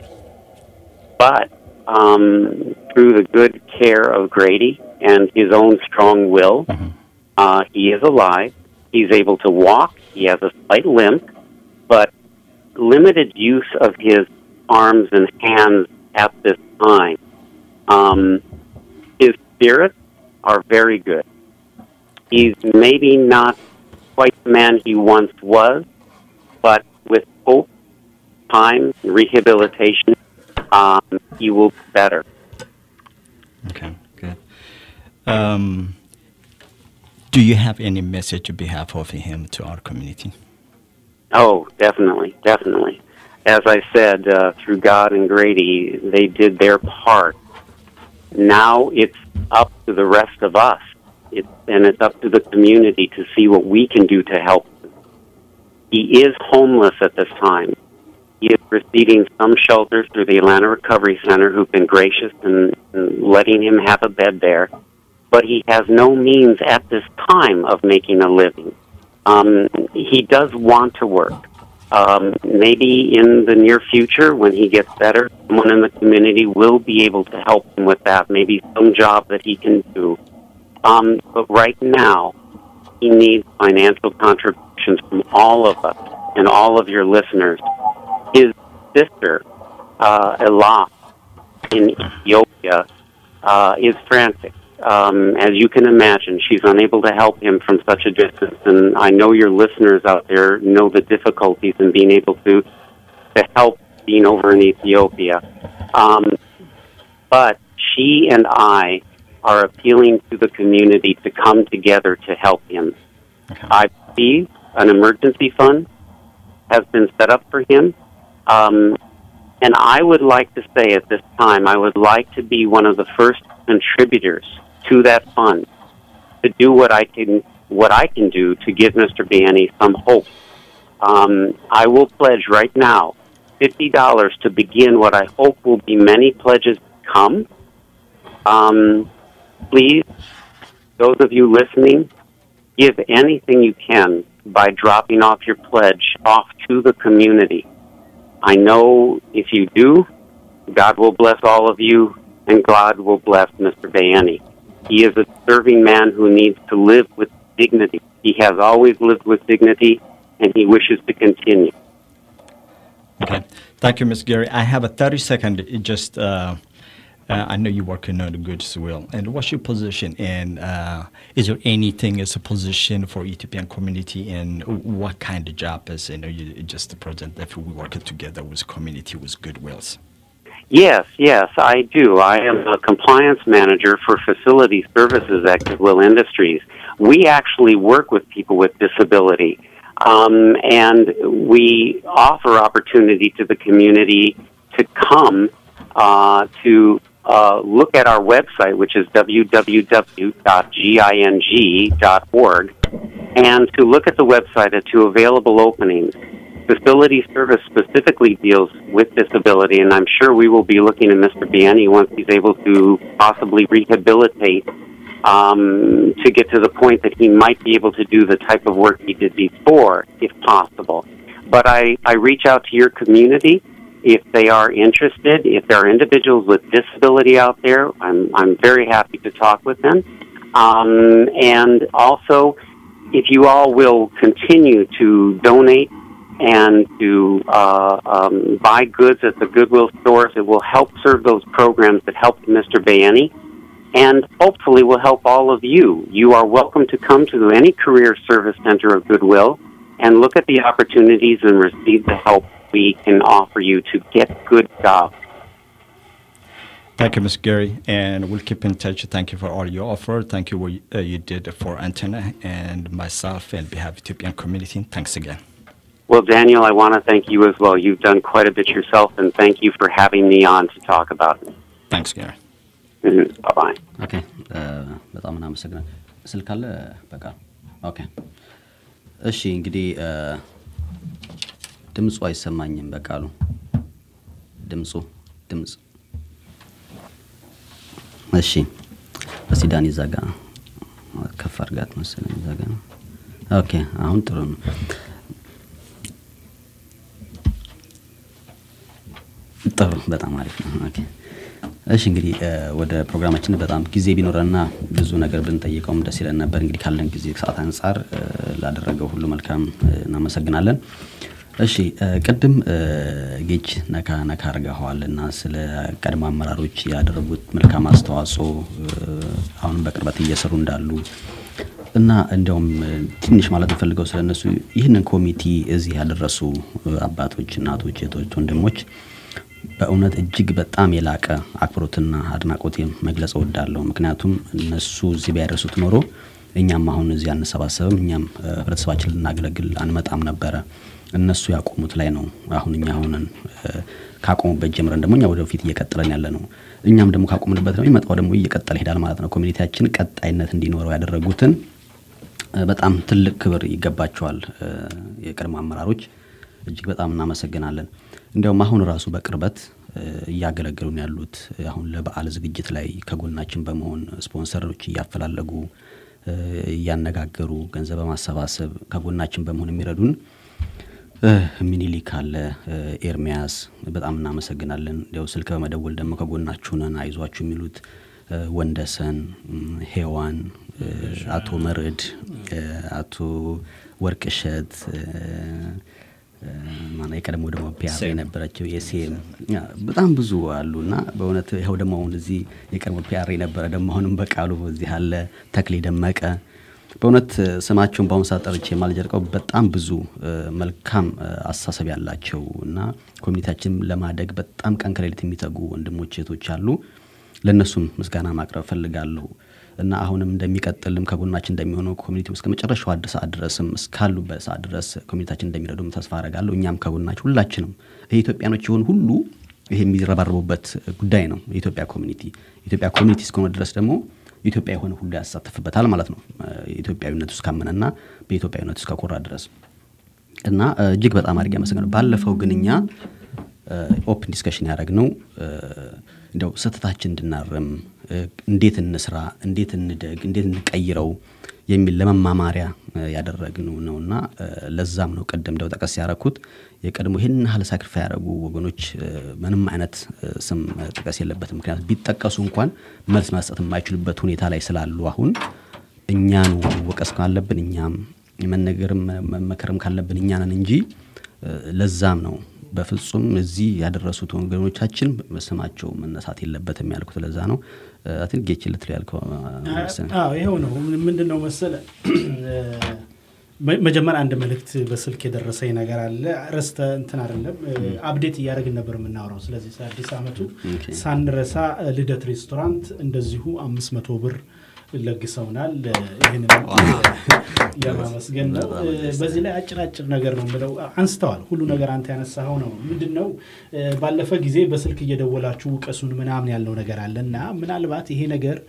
But um, through the good care of Grady and his own strong will, uh, he is alive. He's able to walk. He has a slight limp, but limited use of his arms and hands at this time. Um, his spirits are very good. He's maybe not quite the man he once was, but with hope, time, rehabilitation, um, he will be better. Okay, good. Um, do you have any message on behalf of him to our community? Oh, definitely, definitely. As I said, uh, through God and Grady, they did their part. Now it's up to the rest of us, it, and it's up to the community to see what we can do to help. him. He is homeless at this time. He is receiving some shelter through the Atlanta Recovery Center, who've been gracious in, in letting him have a bed there. But he has no means at this time of making a living. Um, he does want to work. Um, maybe in the near future, when he gets better, someone in the community will be able to help him with that. Maybe some job that he can do. Um, but right now, he needs financial contributions from all of us and all of your listeners. His sister, uh, Elah, in Ethiopia, uh, is frantic. Um, as you can imagine, she's unable to help him from such a distance, and I know your listeners out there know the difficulties in being able to to help being over in Ethiopia. Um, but she and I are appealing to the community to come together to help him. I believe an emergency fund has been set up for him. Um, and I would like to say at this time, I would like to be one of the first contributors to that fund to do what I can what I can do to give Mr. Banny some hope. Um, I will pledge right now fifty dollars to begin what I hope will be many pledges to come. Um, please, those of you listening, give anything you can by dropping off your pledge off to the community. I know if you do, God will bless all of you, and God will bless Mr. Bayani. He is a serving man who needs to live with dignity. He has always lived with dignity, and he wishes to continue. Okay. Thank you, Ms. Gary. I have a 30 second, it just, uh, uh, I know you're working on the goods will. And what's your position? And uh, is there anything as a position for Ethiopian community and what kind of job is, you know, you just the president if we work together with community with goodwills? Yes, yes, I do. I am a compliance manager for facility services at Goodwill Industries. We actually work with people with disability, um, and we offer opportunity to the community to come uh, to uh, look at our website, which is www.ging.org, and to look at the website at two available openings. Facility service specifically deals with disability, and I'm sure we will be looking at Mr. Biani once he's able to possibly rehabilitate um, to get to the point that he might be able to do the type of work he did before, if possible. But I, I reach out to your community if they are interested. If there are individuals with disability out there, I'm, I'm very happy to talk with them. Um, and also, if you all will continue to donate and to uh, um, buy goods at the Goodwill stores. It will help serve those programs that helped Mr. Bayani and hopefully will help all of you. You are welcome to come to any career service center of Goodwill and look at the opportunities and receive the help we can offer you to get good jobs. Thank you, Ms. Gary, and we'll keep in touch. Thank you for all you offer. Thank you what uh, you did for Antenna and myself and behalf of Ethiopian community. Thanks again. Well, Daniel, I want to thank you as well. You've done quite a bit yourself, and thank you for having me on to talk about it. Thanks, Gary. Mhm. Bye-bye. ኦኬ በጣም እናመሰግናል። ስልክ አለ በቃ ኦኬ። እሺ እንግዲህ እ፣ ድምፁ አይሰማኝም በቃሉ ድምፁ ድምፅ እሺ እስቲ ዳኒ እዛ ጋ ከፍ አድርጋት መሰለኝ እዛ ጋ ነው። ኦኬ አሁን ጥሩ ነው። ጥሩ በጣም አሪፍ ነው። ኦኬ እሺ እንግዲህ እ፣ ወደ ፕሮግራማችን በጣም ጊዜ ቢኖረንና ብዙ ነገር ብንጠይቀውም ደስ ይለን ነበር። እንግዲህ ካለን ጊዜ ሰዓት አንጻር እ፣ ላደረገው ሁሉ መልካም እ፣ እናመሰግናለን። እሺ እ፣ ቅድም እ፣ ጌች ነካ ነካ አድርገዋል እና ስለ ቀድሞ አመራሮች ያደረጉት መልካም አስተዋጽኦ እ፣ አሁንም በቅርበት እየሰሩ እንዳሉ እና እንዲያውም እ፣ ትንሽ ማለት የምፈልገው ስለ እነሱ ይህንን ኮሚቲ እዚህ ያደረሱ እ፣ አባቶች፣ እናቶች፣ እህቶች፣ ወንድሞች በእውነት እጅግ በጣም የላቀ አክብሮትና አድናቆት መግለጽ እወዳለሁ። ምክንያቱም እነሱ እዚህ ቢያደርሱት ኖሮ እኛም አሁን እዚህ አንሰባሰብም፣ እኛም እ፣ ህብረተሰባችን ልናገለግል አንመጣም ነበረ። እነሱ ያቆሙት ላይ ነው አሁን እኛ አሁንን እ፣ ካቆሙበት ጀምረን ደግሞ እኛ ወደፊት እየቀጠለን ያለ ነው። እኛም ደግሞ ካቆምንበት ነው የሚመጣው ደግሞ እየቀጠለ ይሄዳል ማለት ነው። ኮሚኒቲያችን ቀጣይነት እንዲኖረው ያደረጉትን እ፣ በጣም ትልቅ ክብር ይገባቸዋል። እ፣ የቀድሞ አመራሮች እጅግ በጣም እናመሰግናለን። እንዲያውም አሁን ራሱ በቅርበት እ፣ እያገለገሉን ያሉት እ፣ አሁን ለበዓል ዝግጅት ላይ ከጎናችን በመሆን ስፖንሰሮች እያፈላለጉ እ፣ እያነጋገሩ ገንዘብ በማሰባሰብ ከጎናችን በመሆን የሚረዱን እ፣ ሚኒሊክ አለ፣ እ፣ ኤርሚያስ በጣም እናመሰግናለን። እንዲያው ስልክ በመደወል ደግሞ ከጎናችሁ ነን አይዟችሁ የሚሉት ወንደሰን፣ ሄዋን፣ አቶ መርድ፣ አቶ ወርቅሸት ማነው የቀድሞ ደግሞ ፒያር የነበረችው የሴም በጣም ብዙ አሉ እና በእውነት ይኸው ደግሞ አሁን እዚህ የቀድሞ ፒያር የነበረ ደግሞ አሁንም በቃሉ እዚህ አለ ተክሌ ደመቀ በእውነት ስማቸውን በአሁኑ ሰዓት ጠርቼ የማልጀርቀው በጣም ብዙ መልካም አስተሳሰብ ያላቸው እና ኮሚኒቲያችን ለማደግ በጣም ቀን ከሌሊት የሚተጉ ወንድሞች እህቶች አሉ። ለእነሱም ምስጋና ማቅረብ ፈልጋለሁ እና አሁንም እንደሚቀጥልም ከጎናችን እንደሚሆኑ ኮሚኒቲ እስከ መጨረሻው አድ ሰዓት ድረስም እስካሉበት ሰዓት ድረስ ኮሚኒቲያችን እንደሚረዱም ተስፋ አረጋለሁ። እኛም ከጎናችን ሁላችንም ይህ ኢትዮጵያኖች የሆኑ ሁሉ ይሄ የሚረባረቡበት ጉዳይ ነው። የኢትዮጵያ ኮሚኒቲ የኢትዮጵያ ኮሚኒቲ እስከሆነ ድረስ ደግሞ ኢትዮጵያ የሆነ ሁሉ ያሳተፍበታል ማለት ነው። ኢትዮጵያዊነቱ እስካመነና በኢትዮጵያዊነቱ እስከኮራ ድረስ እና እጅግ በጣም አድርጌ አመሰግናለሁ። ባለፈው ግን እኛ ኦፕን ዲስከሽን ያደረግነው እንደው ስህተታችን እንድናርም እንዴት እንስራ፣ እንዴት እንደግ፣ እንዴት እንቀይረው የሚል ለመማማሪያ ያደረግነው ነው እና ለዛም ነው ቅድም እንደው ጠቀስ ያደረኩት የቀድሞ ይህን ያህል ሳክሪፋ ያደረጉ ወገኖች ምንም አይነት ስም ጥቀስ የለበትም። ምክንያቱም ቢጠቀሱ እንኳን መልስ መስጠት የማይችሉበት ሁኔታ ላይ ስላሉ አሁን እኛኑ ወቀስ ካለብን እኛም መነገርም መመከርም ካለብን እኛ ነን እንጂ ለዛም ነው በፍጹም እዚህ ያደረሱት ወገኖቻችን ስማቸው መነሳት የለበትም ያልኩት ለዛ ነው። አትን ጌች ልትል ያልከው ይኸው ነው። ምንድን ነው መሰለ መጀመሪያ አንድ መልእክት በስልክ የደረሰኝ ነገር አለ። ረስተ እንትን አይደለም አፕዴት እያደረግን ነበር የምናወራው። ስለዚህ ስለ አዲስ ዓመቱ ሳንረሳ ልደት ሬስቶራንት እንደዚሁ አምስት መቶ ብር ለግሰውናል። ይህንን ለማመስገን ነው። በዚህ ላይ አጭር አጭር ነገር ነው ብለው አንስተዋል። ሁሉ ነገር አንተ ያነሳኸው ነው። ምንድን ነው ባለፈ ጊዜ በስልክ እየደወላችሁ ውቀሱን ምናምን ያለው ነገር አለ እና ምናልባት ይሄ ነገር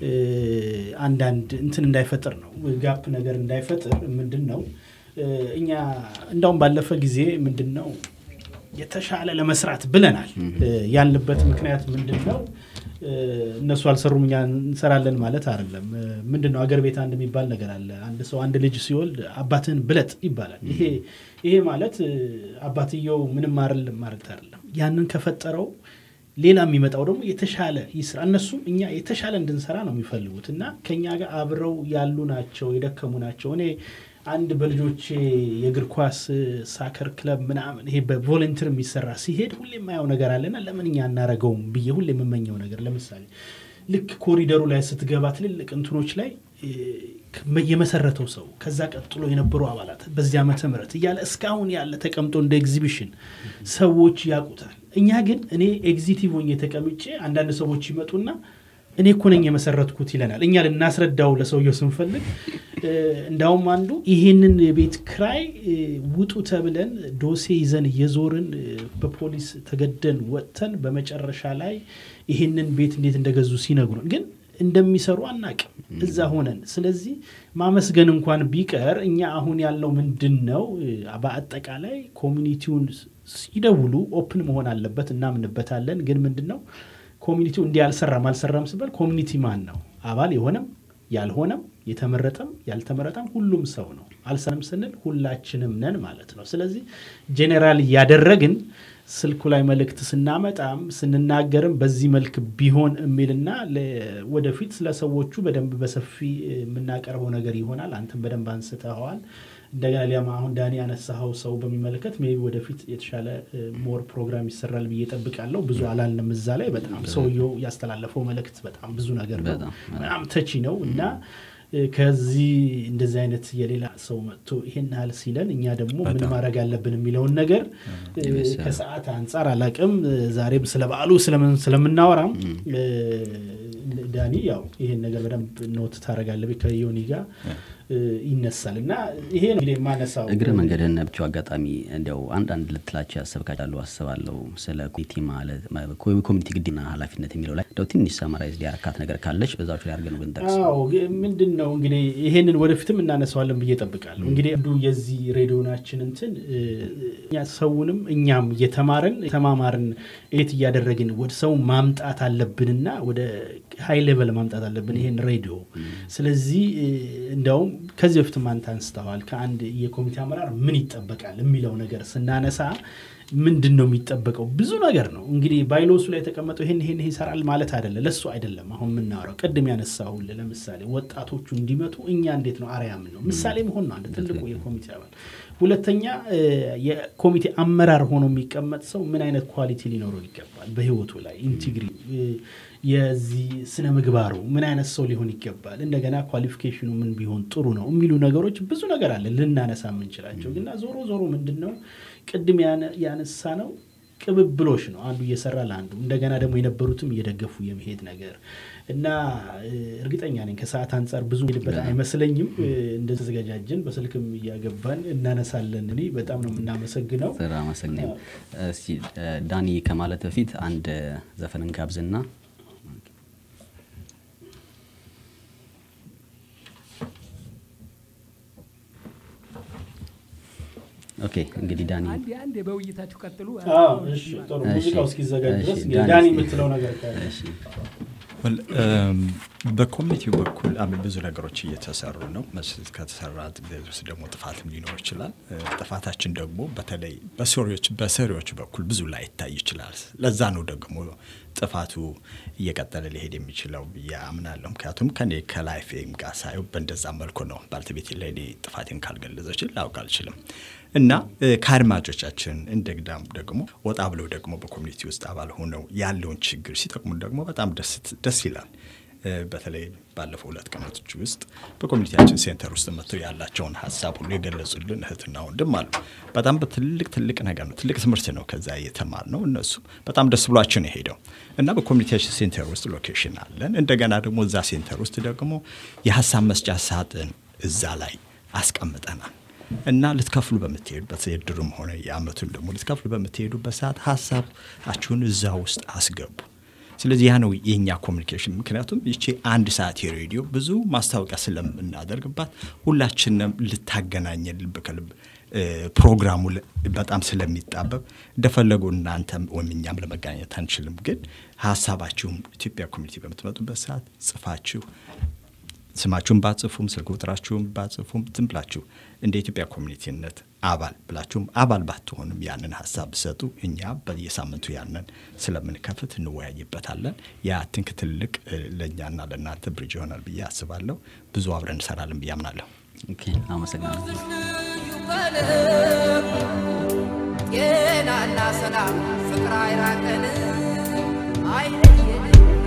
አንዳንድ እንትን እንዳይፈጥር ነው ጋፕ ነገር እንዳይፈጥር ምንድን ነው እኛ እንዳውም ባለፈ ጊዜ ምንድን ነው የተሻለ ለመስራት ብለናል። ያልንበት ምክንያት ምንድን ነው? እነሱ አልሰሩም እኛ እንሰራለን ማለት አይደለም። ምንድን ነው አገር ቤት አንድ የሚባል ነገር አለ። አንድ ሰው አንድ ልጅ ሲወልድ አባትህን ብለጥ ይባላል። ይሄ ይሄ ማለት አባትየው ምንም አይደለም ማለት አይደለም። ያንን ከፈጠረው ሌላ የሚመጣው ደግሞ የተሻለ ይስራ። እነሱም እኛ የተሻለ እንድንሰራ ነው የሚፈልጉት እና ከኛ ጋር አብረው ያሉ ናቸው፣ የደከሙ ናቸው። እኔ አንድ በልጆቼ የእግር ኳስ ሳከር ክለብ ምናምን ይሄ በቮለንቲር የሚሰራ ሲሄድ ሁሌ የማየው ነገር አለና ለምን እኛ አናረገውም ብዬ ሁሌ የምመኘው ነገር ለምሳሌ ልክ ኮሪደሩ ላይ ስትገባ ትልልቅ እንትኖች ላይ የመሰረተው ሰው ከዛ ቀጥሎ የነበሩ አባላት በዚህ ዓመተ ምህረት እያለ እስካሁን ያለ ተቀምጦ እንደ ኤግዚቢሽን ሰዎች ያውቁታል። እኛ ግን እኔ ኤግዚቲቭ ሆኜ ተቀምጬ አንዳንድ ሰዎች ይመጡና እኔ እኮ ነኝ የመሰረትኩት ይለናል። እኛ ልናስረዳው ለሰውየው ስንፈልግ እንዳውም አንዱ ይሄንን የቤት ክራይ ውጡ ተብለን ዶሴ ይዘን እየዞርን በፖሊስ ተገደን ወጥተን በመጨረሻ ላይ ይሄንን ቤት እንዴት እንደገዙ ሲነግሩን ግን እንደሚሰሩ አናቅም እዛ ሆነን። ስለዚህ ማመስገን እንኳን ቢቀር እኛ አሁን ያለው ምንድን ነው፣ በአጠቃላይ ኮሚኒቲውን ሲደውሉ ኦፕን መሆን አለበት፣ እናምንበታለን። ግን ምንድን ነው ኮሚኒቲው እንዲህ አልሰራም አልሰራም ስበል ኮሚኒቲ ማን ነው? አባል የሆነም ያልሆነም የተመረጠም ያልተመረጠም ሁሉም ሰው ነው። አልሰራም ስንል ሁላችንም ነን ማለት ነው። ስለዚህ ጄኔራል እያደረግን ስልኩ ላይ መልእክት ስናመጣም ስንናገርም በዚህ መልክ ቢሆን የሚልና ወደፊት ስለ ሰዎቹ በደንብ በሰፊ የምናቀርበው ነገር ይሆናል። አንተም በደንብ አንስተኸዋል። እንደገና ሊያማ አሁን ዳኒ ያነሳኸው ሰው በሚመለከት ሜይ ቢ ወደፊት የተሻለ ሞር ፕሮግራም ይሰራል ብዬ ጠብቃለሁ። ብዙ አላልንም እዛ ላይ በጣም ሰውየው ያስተላለፈው መልእክት በጣም ብዙ ነገር ነው፣ በጣም ተቺ ነው እና ከዚህ እንደዚህ አይነት የሌላ ሰው መጥቶ ይሄን ያህል ሲለን እኛ ደግሞ ምን ማድረግ አለብን የሚለውን ነገር ከሰዓት አንጻር አላቅም። ዛሬም ስለ በዓሉ ስለምናወራም ዳኒ ያው ይሄን ነገር በደንብ ኖት ታደርጋለህ ከዮኒ ጋር ይነሳል እና ይሄ እንግዲህ የማነሳው እግረ መንገድህን ብቻው አጋጣሚ እንዲያው አንዳንድ ልትላቸው ያሰብካቸው አስባለሁ ስለ ኮሚኒቲ ማለት ኮሚኒቲ ግዴና ኃላፊነት የሚለው ላይ እንደው ትንሽ ሰማራይዝ ሊያረካት ነገር ካለች በዛች ላይ አድርገን ብንጠቅስ አዎ ምንድን ነው እንግዲህ ይሄንን ወደፊትም እናነሳዋለን ብዬ ጠብቃለሁ እንግዲህ አንዱ የዚህ ሬዲዮናችን እንትን እኛ ሰውንም እኛም እየተማርን ተማማርን ኤት እያደረግን ወደ ሰው ማምጣት አለብንና ወደ ሀይ ሌቨል ማምጣት አለብን ይሄን ሬዲዮ። ስለዚህ እ፣ እንዲያውም ከዚህ በፊትም አንተ አንስተዋል ከአንድ የኮሚቴ አመራር ምን ይጠበቃል የሚለው ነገር ስናነሳ ምንድን ነው የሚጠበቀው? ብዙ ነገር ነው እንግዲህ ባይሎሱ ላይ የተቀመጠው ይሄን ይሄን ይሄ ይሰራል ማለት አይደለም። ለሱ አይደለም አሁን የምናወራው። ቅድም ያነሳሁልህ ለምሳሌ ወጣቶቹ እንዲመጡ እኛ እንዴት ነው አርአያ ምን ነው ምሳሌ መሆን ነው አንድ ትልቁ የኮሚቴ አባል። ሁለተኛ እ፣ የኮሚቴ አመራር ሆኖ የሚቀመጥ ሰው ምን አይነት ኳሊቲ ሊኖረው ይገባል በህይወቱ ላይ ኢንቲግሪ የዚህ ስነ ምግባሩ ምን አይነት ሰው ሊሆን ይገባል፣ እንደገና ኳሊፊኬሽኑ ምን ቢሆን ጥሩ ነው የሚሉ ነገሮች ብዙ ነገር አለ ልናነሳ የምንችላቸው ግና ዞሮ ዞሮ ምንድን ነው ቅድም ያነ- ያነሳ ነው ቅብብሎሽ ነው አንዱ እየሰራ ለአንዱ እንደገና ደግሞ የነበሩትም እየደገፉ የመሄድ ነገር እና እ፣ እርግጠኛ ነኝ ከሰዓት አንጻር ብዙ ሄድበት አይመስለኝም። እ፣ እንደተዘጋጃጀን በስልክም እያገባን እናነሳለን። እኔ በጣም ነው የምናመሰግነው። ስራ አመሰግናለሁ። እስቲ እ፣ ዳኒ ከማለት በፊት አንድ ዘፈን እንጋብዝና ኦኬ እንግዲህ ዳኒ አንዴ አንዴ በውይይታችሁ ቀጥሉ። አዎ፣ እሺ፣ ጥሩ። ሙዚቃው እስኪዘጋጅ ድረስ እንግዲህ ዳኒ የምትለው ነገር ካለ። ወል፣ እም፣ በኮሚኒቲው በኩል አም- ብዙ ነገሮች እየተሰሩ ነው። መስ- ከተሰራ ውስጥ ደግሞ ጥፋትም ሊኖር ይችላል። እ፣ ጥፋታችን ደግሞ በተለይ በሰሪዎች በሰሪዎች በኩል ብዙ ላይ ይታይ ይችላል። ለዛ ነው ደግሞ ጥፋቱ እየቀጠለ ሊሄድ የሚችለው ብዬ አምናለሁ። ምክንያቱም ከኔ ከላይፌም ጋር ሳየው በእንደዛ መልኩ ነው። ባልተቤቴ ለእኔ ጥፋቴን ካልገለጸችን ላውቅ አልችልም እና እ፣ ከአድማጮቻችን እንደግዳም ደግሞ ወጣ ብለው ደግሞ በኮሚኒቲ ውስጥ አባል ሆነው ያለውን ችግር ሲጠቅሙ ደግሞ በጣም ደስ- ደስ ይላል። እ፣ በተለይ ባለፈው ሁለት ቀናቶች ውስጥ በኮሚኒቲያችን ሴንተር ውስጥ መጥተው ያላቸውን ሀሳብ ሁሉ የገለጹልን እህትና ወንድም አሉ። በጣም በትልቅ ትልቅ ነገር ነው፣ ትልቅ ትምህርት ነው ከዛ የተማር ነው። እነሱ በጣም ደስ ብሏቸው ነው የሄደው እና በኮሚኒቲያችን ሴንተር ውስጥ ሎኬሽን አለን። እንደገና ደግሞ እዛ ሴንተር ውስጥ ደግሞ የሀሳብ መስጫ ሳጥን እዛ ላይ አስቀምጠናል እና ልትከፍሉ በምትሄዱበት የድሩም ሆነ የአመቱን ደግሞ ልትከፍሉ በምትሄዱበት ሰዓት ሀሳባችሁን እዛ ውስጥ አስገቡ። ስለዚህ ያ ነው የእኛ ኮሚኒኬሽን። ምክንያቱም ይቺ አንድ ሰዓት የሬዲዮ ብዙ ማስታወቂያ ስለምናደርግባት ሁላችንም ልታገናኘን ልብ ከልብ እ፣ ፕሮግራሙ ለ- በጣም ስለሚጣበብ እንደፈለጉ እናንተም ወይም እኛም ለመገናኘት አንችልም። ግን ሀሳባችሁም ኢትዮጵያ ኮሚኒቲ በምትመጡበት ሰዓት ጽፋችሁ ስማችሁን ባጽፉም ስልክ ቁጥራችሁን ባጽፉም ዝም ብላችሁ እንደ ኢትዮጵያ ኮሚኒቲነት አባል ብላችሁም አባል ባትሆንም ያንን ሀሳብ ብሰጡ እኛ በየሳምንቱ ያንን ስለምንከፍት እንወያይበታለን። ያ ትንክ ትልቅ እ፣ ለእኛና ለእናንተ ብሪጅ ይሆናል ብዬ አስባለሁ። ብዙ አብረን እንሰራለን ብዬ አምናለሁ። ኦኬ አመሰግናለሁ። ጤናና ሰላም ፍቅር አይራቀን አይለየን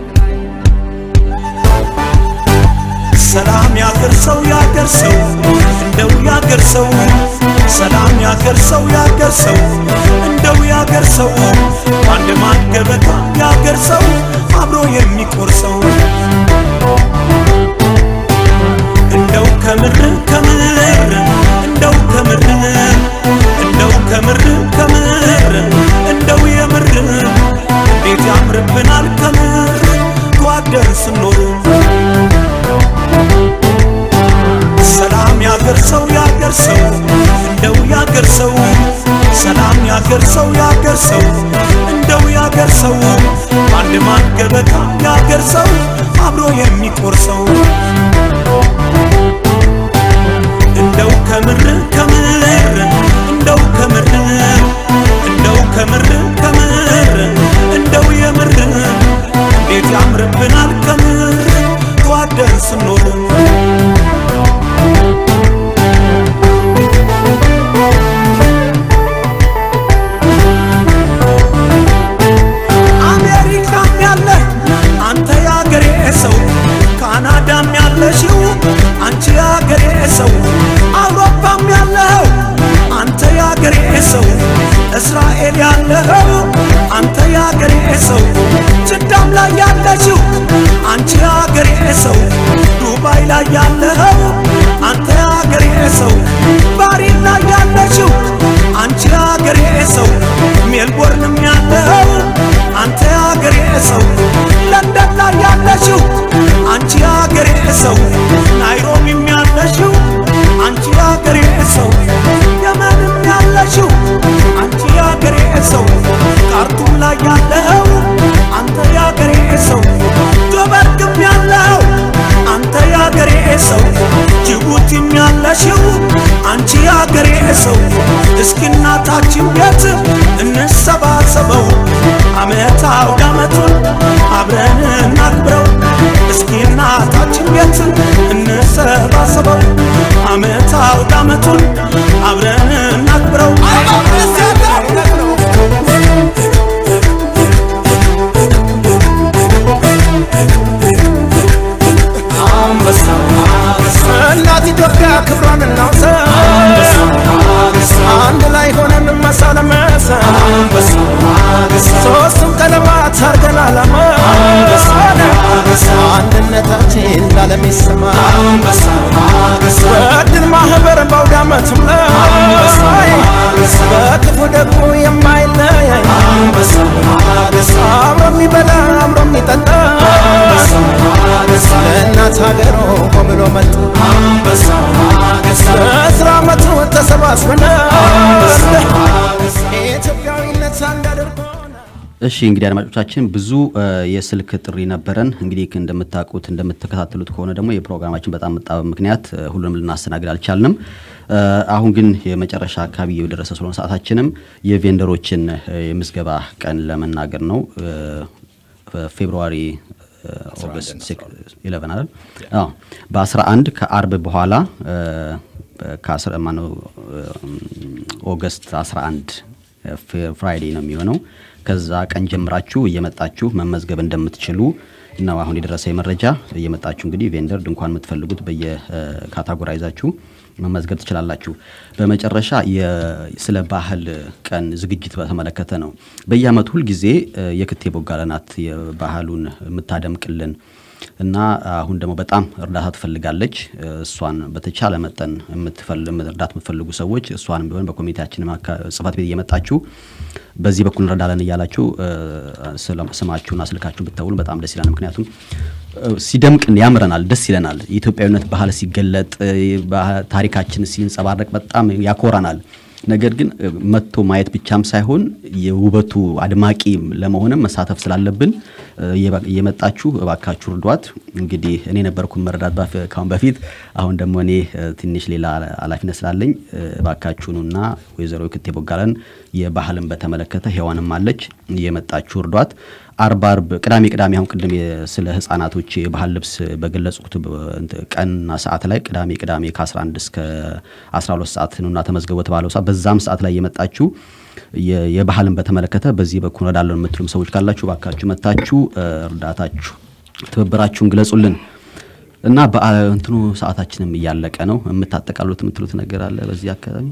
ሰላም ያገር ሰው ያገር ሰው እንደው ያገር ሰው ሰላም ያገር ሰው ያገር ሰው እንደው ያገር ሰው አንድ ማን ገበታ ያገር ሰው አብሮ የሚቆርሰው እንደው ከምር ከምር እንደው ከምር እንደው ከምር ከምር እንደው የምር እንዴት ያምርብናል ከምር ተዋደን ስኖር ሰላም ያገር ሰው ያገር ሰው እንደው ያገር ሰው ሰላም ያገር ሰው ያገር ሰው እንደው ያገር ሰው አንድ ማን ገበታ ያገር ሰው አብሮ የሚቆርሰው እንደው ከምር ከምር እንደው ከምር እንደው ከምር ከምር እንደው የምር እንዴት ያምርብናል ከምር ተዋደን ስኖር አሜሪካም ያለ አንተ ያገሬ ሰው፣ ካናዳም ያለሽው አንቺ ያገሬ ሰው፣ አውሮፓም ያለው አንተ ያገሬ ሰው፣ እስራኤል ያለው አንተ ያገሬ ሰው፣ ጅዳም ላይ ያለሽው አንቺ ያገሬ ሰው፣ ዱባይ ላይ ያለው አንተ ያገሬ ሰው፣ ባሪን ላይ ያለሽው አንቺ ያገሬ ሰው፣ ሜልቦርንም ያለው አንተ ያገሬ ሰው፣ ለንደን ላይ ያለሽው አንቺ ያገሬ ሰው፣ ናይሮቢም ያለሽው አንቺ ያገሬ ሰው፣ የመንም ያለሽው አንቺ ያገሬ ሰው፣ ካርቱም ላይ ያለው አንተ ያገሬ ሰው፣ ጆበርግም አብረን እናክብረው እስኪ እናታችን ቤት እንሰባሰበው አመት አውድ አመቱን አብረን እናክብረው እናት ኢትዮጵያ ክብሯን እናውሳ አንድ ላይ ሆነን መሳ ለመሳ ሶስቱም ቀለማት አርገን አላማ አንድነታችን ላለም ይሰማ በድል ማህበር በአውደ ዓመቱም ላይ በክፉ ደግሞ የማይለያይ አብሮ የሚበላ አብሮ የሚጠጣ ለእናት ሀገሩ ቆምሎ መጡ በስራ ዓመቱ ተሰባስበን ኢትዮጵያዊነት አንድ አድርጎ እሺ እንግዲህ አድማጮቻችን ብዙ እ፣ የስልክ ጥሪ ነበረን። እንግዲህ እንደምታውቁት እንደምትከታተሉት ከሆነ ደግሞ የፕሮግራማችን በጣም መጣበብ ምክንያት እ፣ ሁሉንም ልናስተናግድ አልቻልንም። እ፣ አሁን ግን የመጨረሻ አካባቢ የደረሰ ስለሆነ ሰዓታችንም የቬንደሮችን እ፣ የምዝገባ ቀን ለመናገር ነው። እ፣ ፌብሩዋሪ እ፣ ኦገስት ኢለቨን አይደል? አዎ በ11 ከአርብ በኋላ እ፣ ከአስራ ማነው እ፣ ኦገስት 11 ፍራይዴ ነው የሚሆነው። ከዛ ቀን ጀምራችሁ እየመጣችሁ መመዝገብ እንደምትችሉ ነው አሁን የደረሰ መረጃ። እየመጣችሁ እንግዲህ ቬንደር ድንኳን የምትፈልጉት በየካታጎራይዛችሁ መመዝገብ ትችላላችሁ። በመጨረሻ የ- ስለ ባህል ቀን ዝግጅት በተመለከተ ነው። በየአመቱ ሁልጊዜ እ፣ የክቴ ቦጋለ ናት የባህሉን የምታደምቅልን እና አሁን ደግሞ በጣም እርዳታ ትፈልጋለች። እሷን በተቻለ መጠን የምትፈል- እርዳታ የምትፈልጉ ሰዎች እሷንም ቢሆን በኮሚቴያችን ማካ- ጽህፈት ቤት እየመጣችሁ በዚህ በኩል እንረዳለን እያላችሁ እ፣ ስለ- ስማችሁና ስልካችሁን ብትተውሉ በጣም ደስ ይላል። ምክንያቱም እ፣ ሲደምቅ ያምረናል፣ ደስ ይለናል። የኢትዮጵያዊነት ባህል ሲገለጥ እ፣ ባህ- ታሪካችን ሲንጸባረቅ በጣም ያኮራናል። ነገር ግን እ፣ መጥቶ ማየት ብቻም ሳይሆን የውበቱ አድማቂ ለመሆንም መሳተፍ ስላለብን እ፣ እየባ- እየመጣችሁ እባካችሁ እርዷት። እንግዲህ እኔ ነበርኩ መረዳት ባፍ- ካሁን በፊት አሁን ደግሞ እኔ እ፣ ትንሽ ሌላ ኃላፊነት ስላለኝ እ፣ እባካችሁኑና ወይዘሮ ክቴ ቦጋለን የባህልን በተመለከተ ሔዋንም አለች እየመጣችሁ እርዷት። አርብ አርብ ቅዳሜ ቅዳሜ አሁን ቅድም የ- ስለ ህጻናቶች የባህል ልብስ በገለጽኩት በ- እንትን ቀንና ሰዓት ላይ ቅዳሜ ቅዳሜ ከ11 እስከ 12 ሰዓት ነውና ተመዝገቡ በተባለው ሰዓት በዛም ሰዓት ላይ የመጣችሁ የ- የባህልን በተመለከተ በዚህ በኩል እረዳለሁ የምትሉም ሰዎች ካላችሁ ባካችሁ መታችሁ እ፣ እርዳታችሁ ትብብራችሁን ግለጹልን እና በእንትኑ ሰዓታችንም እያለቀ ነው። የምታጠቃሉት የምትሉት ነገር አለ በዚህ አካባቢ?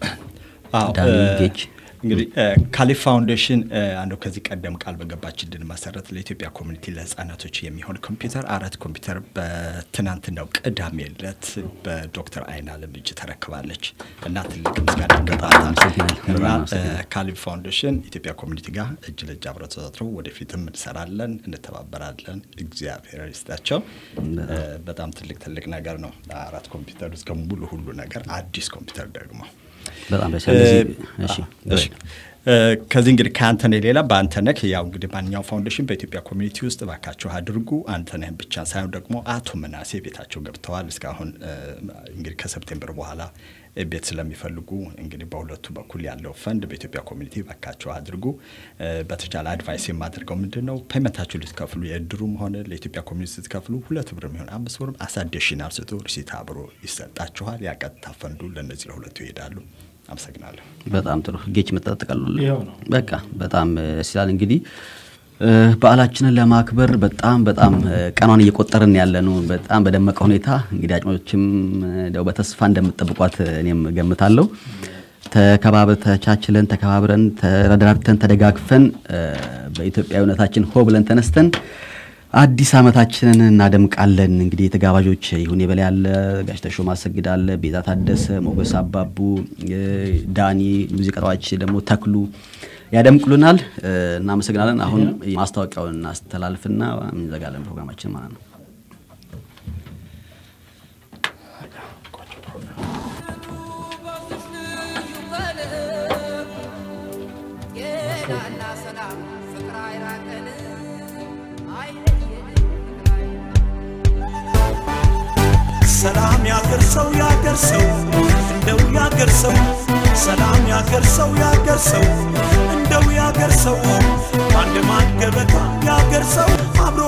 አዎ፣ ዳኒ እ፣ ጌች እንግዲህ ካሊፍ ፋውንዴሽን እ፣ አንዱ ከዚህ ቀደም ቃል በገባችልን መሰረት ለኢትዮጵያ ኮሚኒቲ ለህጻናቶች የሚሆን ኮምፒውተር አራት ኮምፒውተር በትናንትናው ቅዳሜ ዕለት በዶክተር አይን አለም እጅ ተረክባለች እና ትልቅ ምስጋና ይገባታል እና እ፣ ካሊፍ ፋውንዴሽን ኢትዮጵያ ኮሚኒቲ ጋር እጅ ለእጅ አብረው ተሳስረው ወደፊትም እንሰራለን፣ እንተባበራለን። እግዚአብሔር ይስጣቸው። እ፣ በጣም ትልቅ ትልቅ ነገር ነው። አራት ኮምፒውተር እስከ ሙሉ ሁሉ ነገር አዲስ ኮምፒውተር ደግሞ በጣም ደስ ይላል። እዚህ- እሺ፣ እሺ። እ፣ ከዚህ እንግዲህ ከአንተነህ ሌላ በአንተነህ ያው እንግዲህ ማንኛውም ፋውንዴሽን በኢትዮጵያ ኮሚኒቲ ውስጥ እባካችሁ አድርጉ። አንተነህን ብቻ ሳይሆን ደግሞ አቶ መናሴ ቤታቸው ገብተዋል። እስካሁን እ፣ እንግዲህ ከሰፕቴምበር በኋላ ቤት ስለሚፈልጉ እንግዲህ በሁለቱ በኩል ያለው ፈንድ በኢትዮጵያ ኮሚኒቲ እባካችሁ አድርጉ። እ፣ በተቻለ አድቫይስ የማደርገው ምንድን ነው ፔመንታችሁ ልትከፍሉ የእድሩም ሆነ ለኢትዮጵያ ኮሚኒቲ ስትከፍሉ ሁለት ብር የሚሆን አምስት ብርም አሳዴሽናል ስጡ፣ ሪሲት አብሮ ይሰጣችኋል። ያቀጥታ ፈንዱ ለእነዚህ ለሁለቱ ይሄዳሉ። አመሰግናለሁ። በጣም ጥሩ ጌች መጠጠቃሉ ይኸው ነው። በቃ በጣም እ፣ ደስ ይላል። እንግዲህ እ፣ በዓላችንን ለማክበር በጣም በጣም እ፣ ቀኗን እየቆጠርን ያለ ነው። በጣም በደመቀ ሁኔታ እንግዲህ አጭሞችም እንደው በተስፋ እንደምትጠብቋት እኔም ገምታለሁ። ተከባብረ ተቻችለን ተከባብረን ተረዳድተን ተደጋግፈን እ፣ በኢትዮጵያዊነታችን ሆ ብለን ተነስተን አዲስ ዓመታችንን እናደምቃለን። እንግዲህ የተጋባዦች ይሁን የበላይ አለ፣ ጋሽ ተሾመ አሰግድ አለ፣ ቤዛ ታደሰ፣ ሞገስ አባቡ፣ እ፣ ዳኒ ሙዚቃዎች ደግሞ ተክሉ ያደምቁልናል። እ፣ እናመሰግናለን። አሁን ማስታወቂያውን እናስተላልፍና እንዘጋለን ፕሮግራማችን ማለት ነው። ጤናና ሰላም ፍቅር አይራቀን አይለየን ሰላም ያገር ሰው ያገር ሰው እንደው ያገር ሰው ሰላም ያገር ሰው ያገር ሰው እንደው ያገር ሰው በአንድ ማድ ገበታ ያገር ሰው አብሮ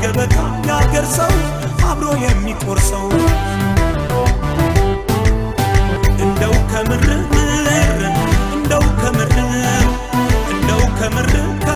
ገበታ ያገር ሰው አብሮ የሚቆርሰው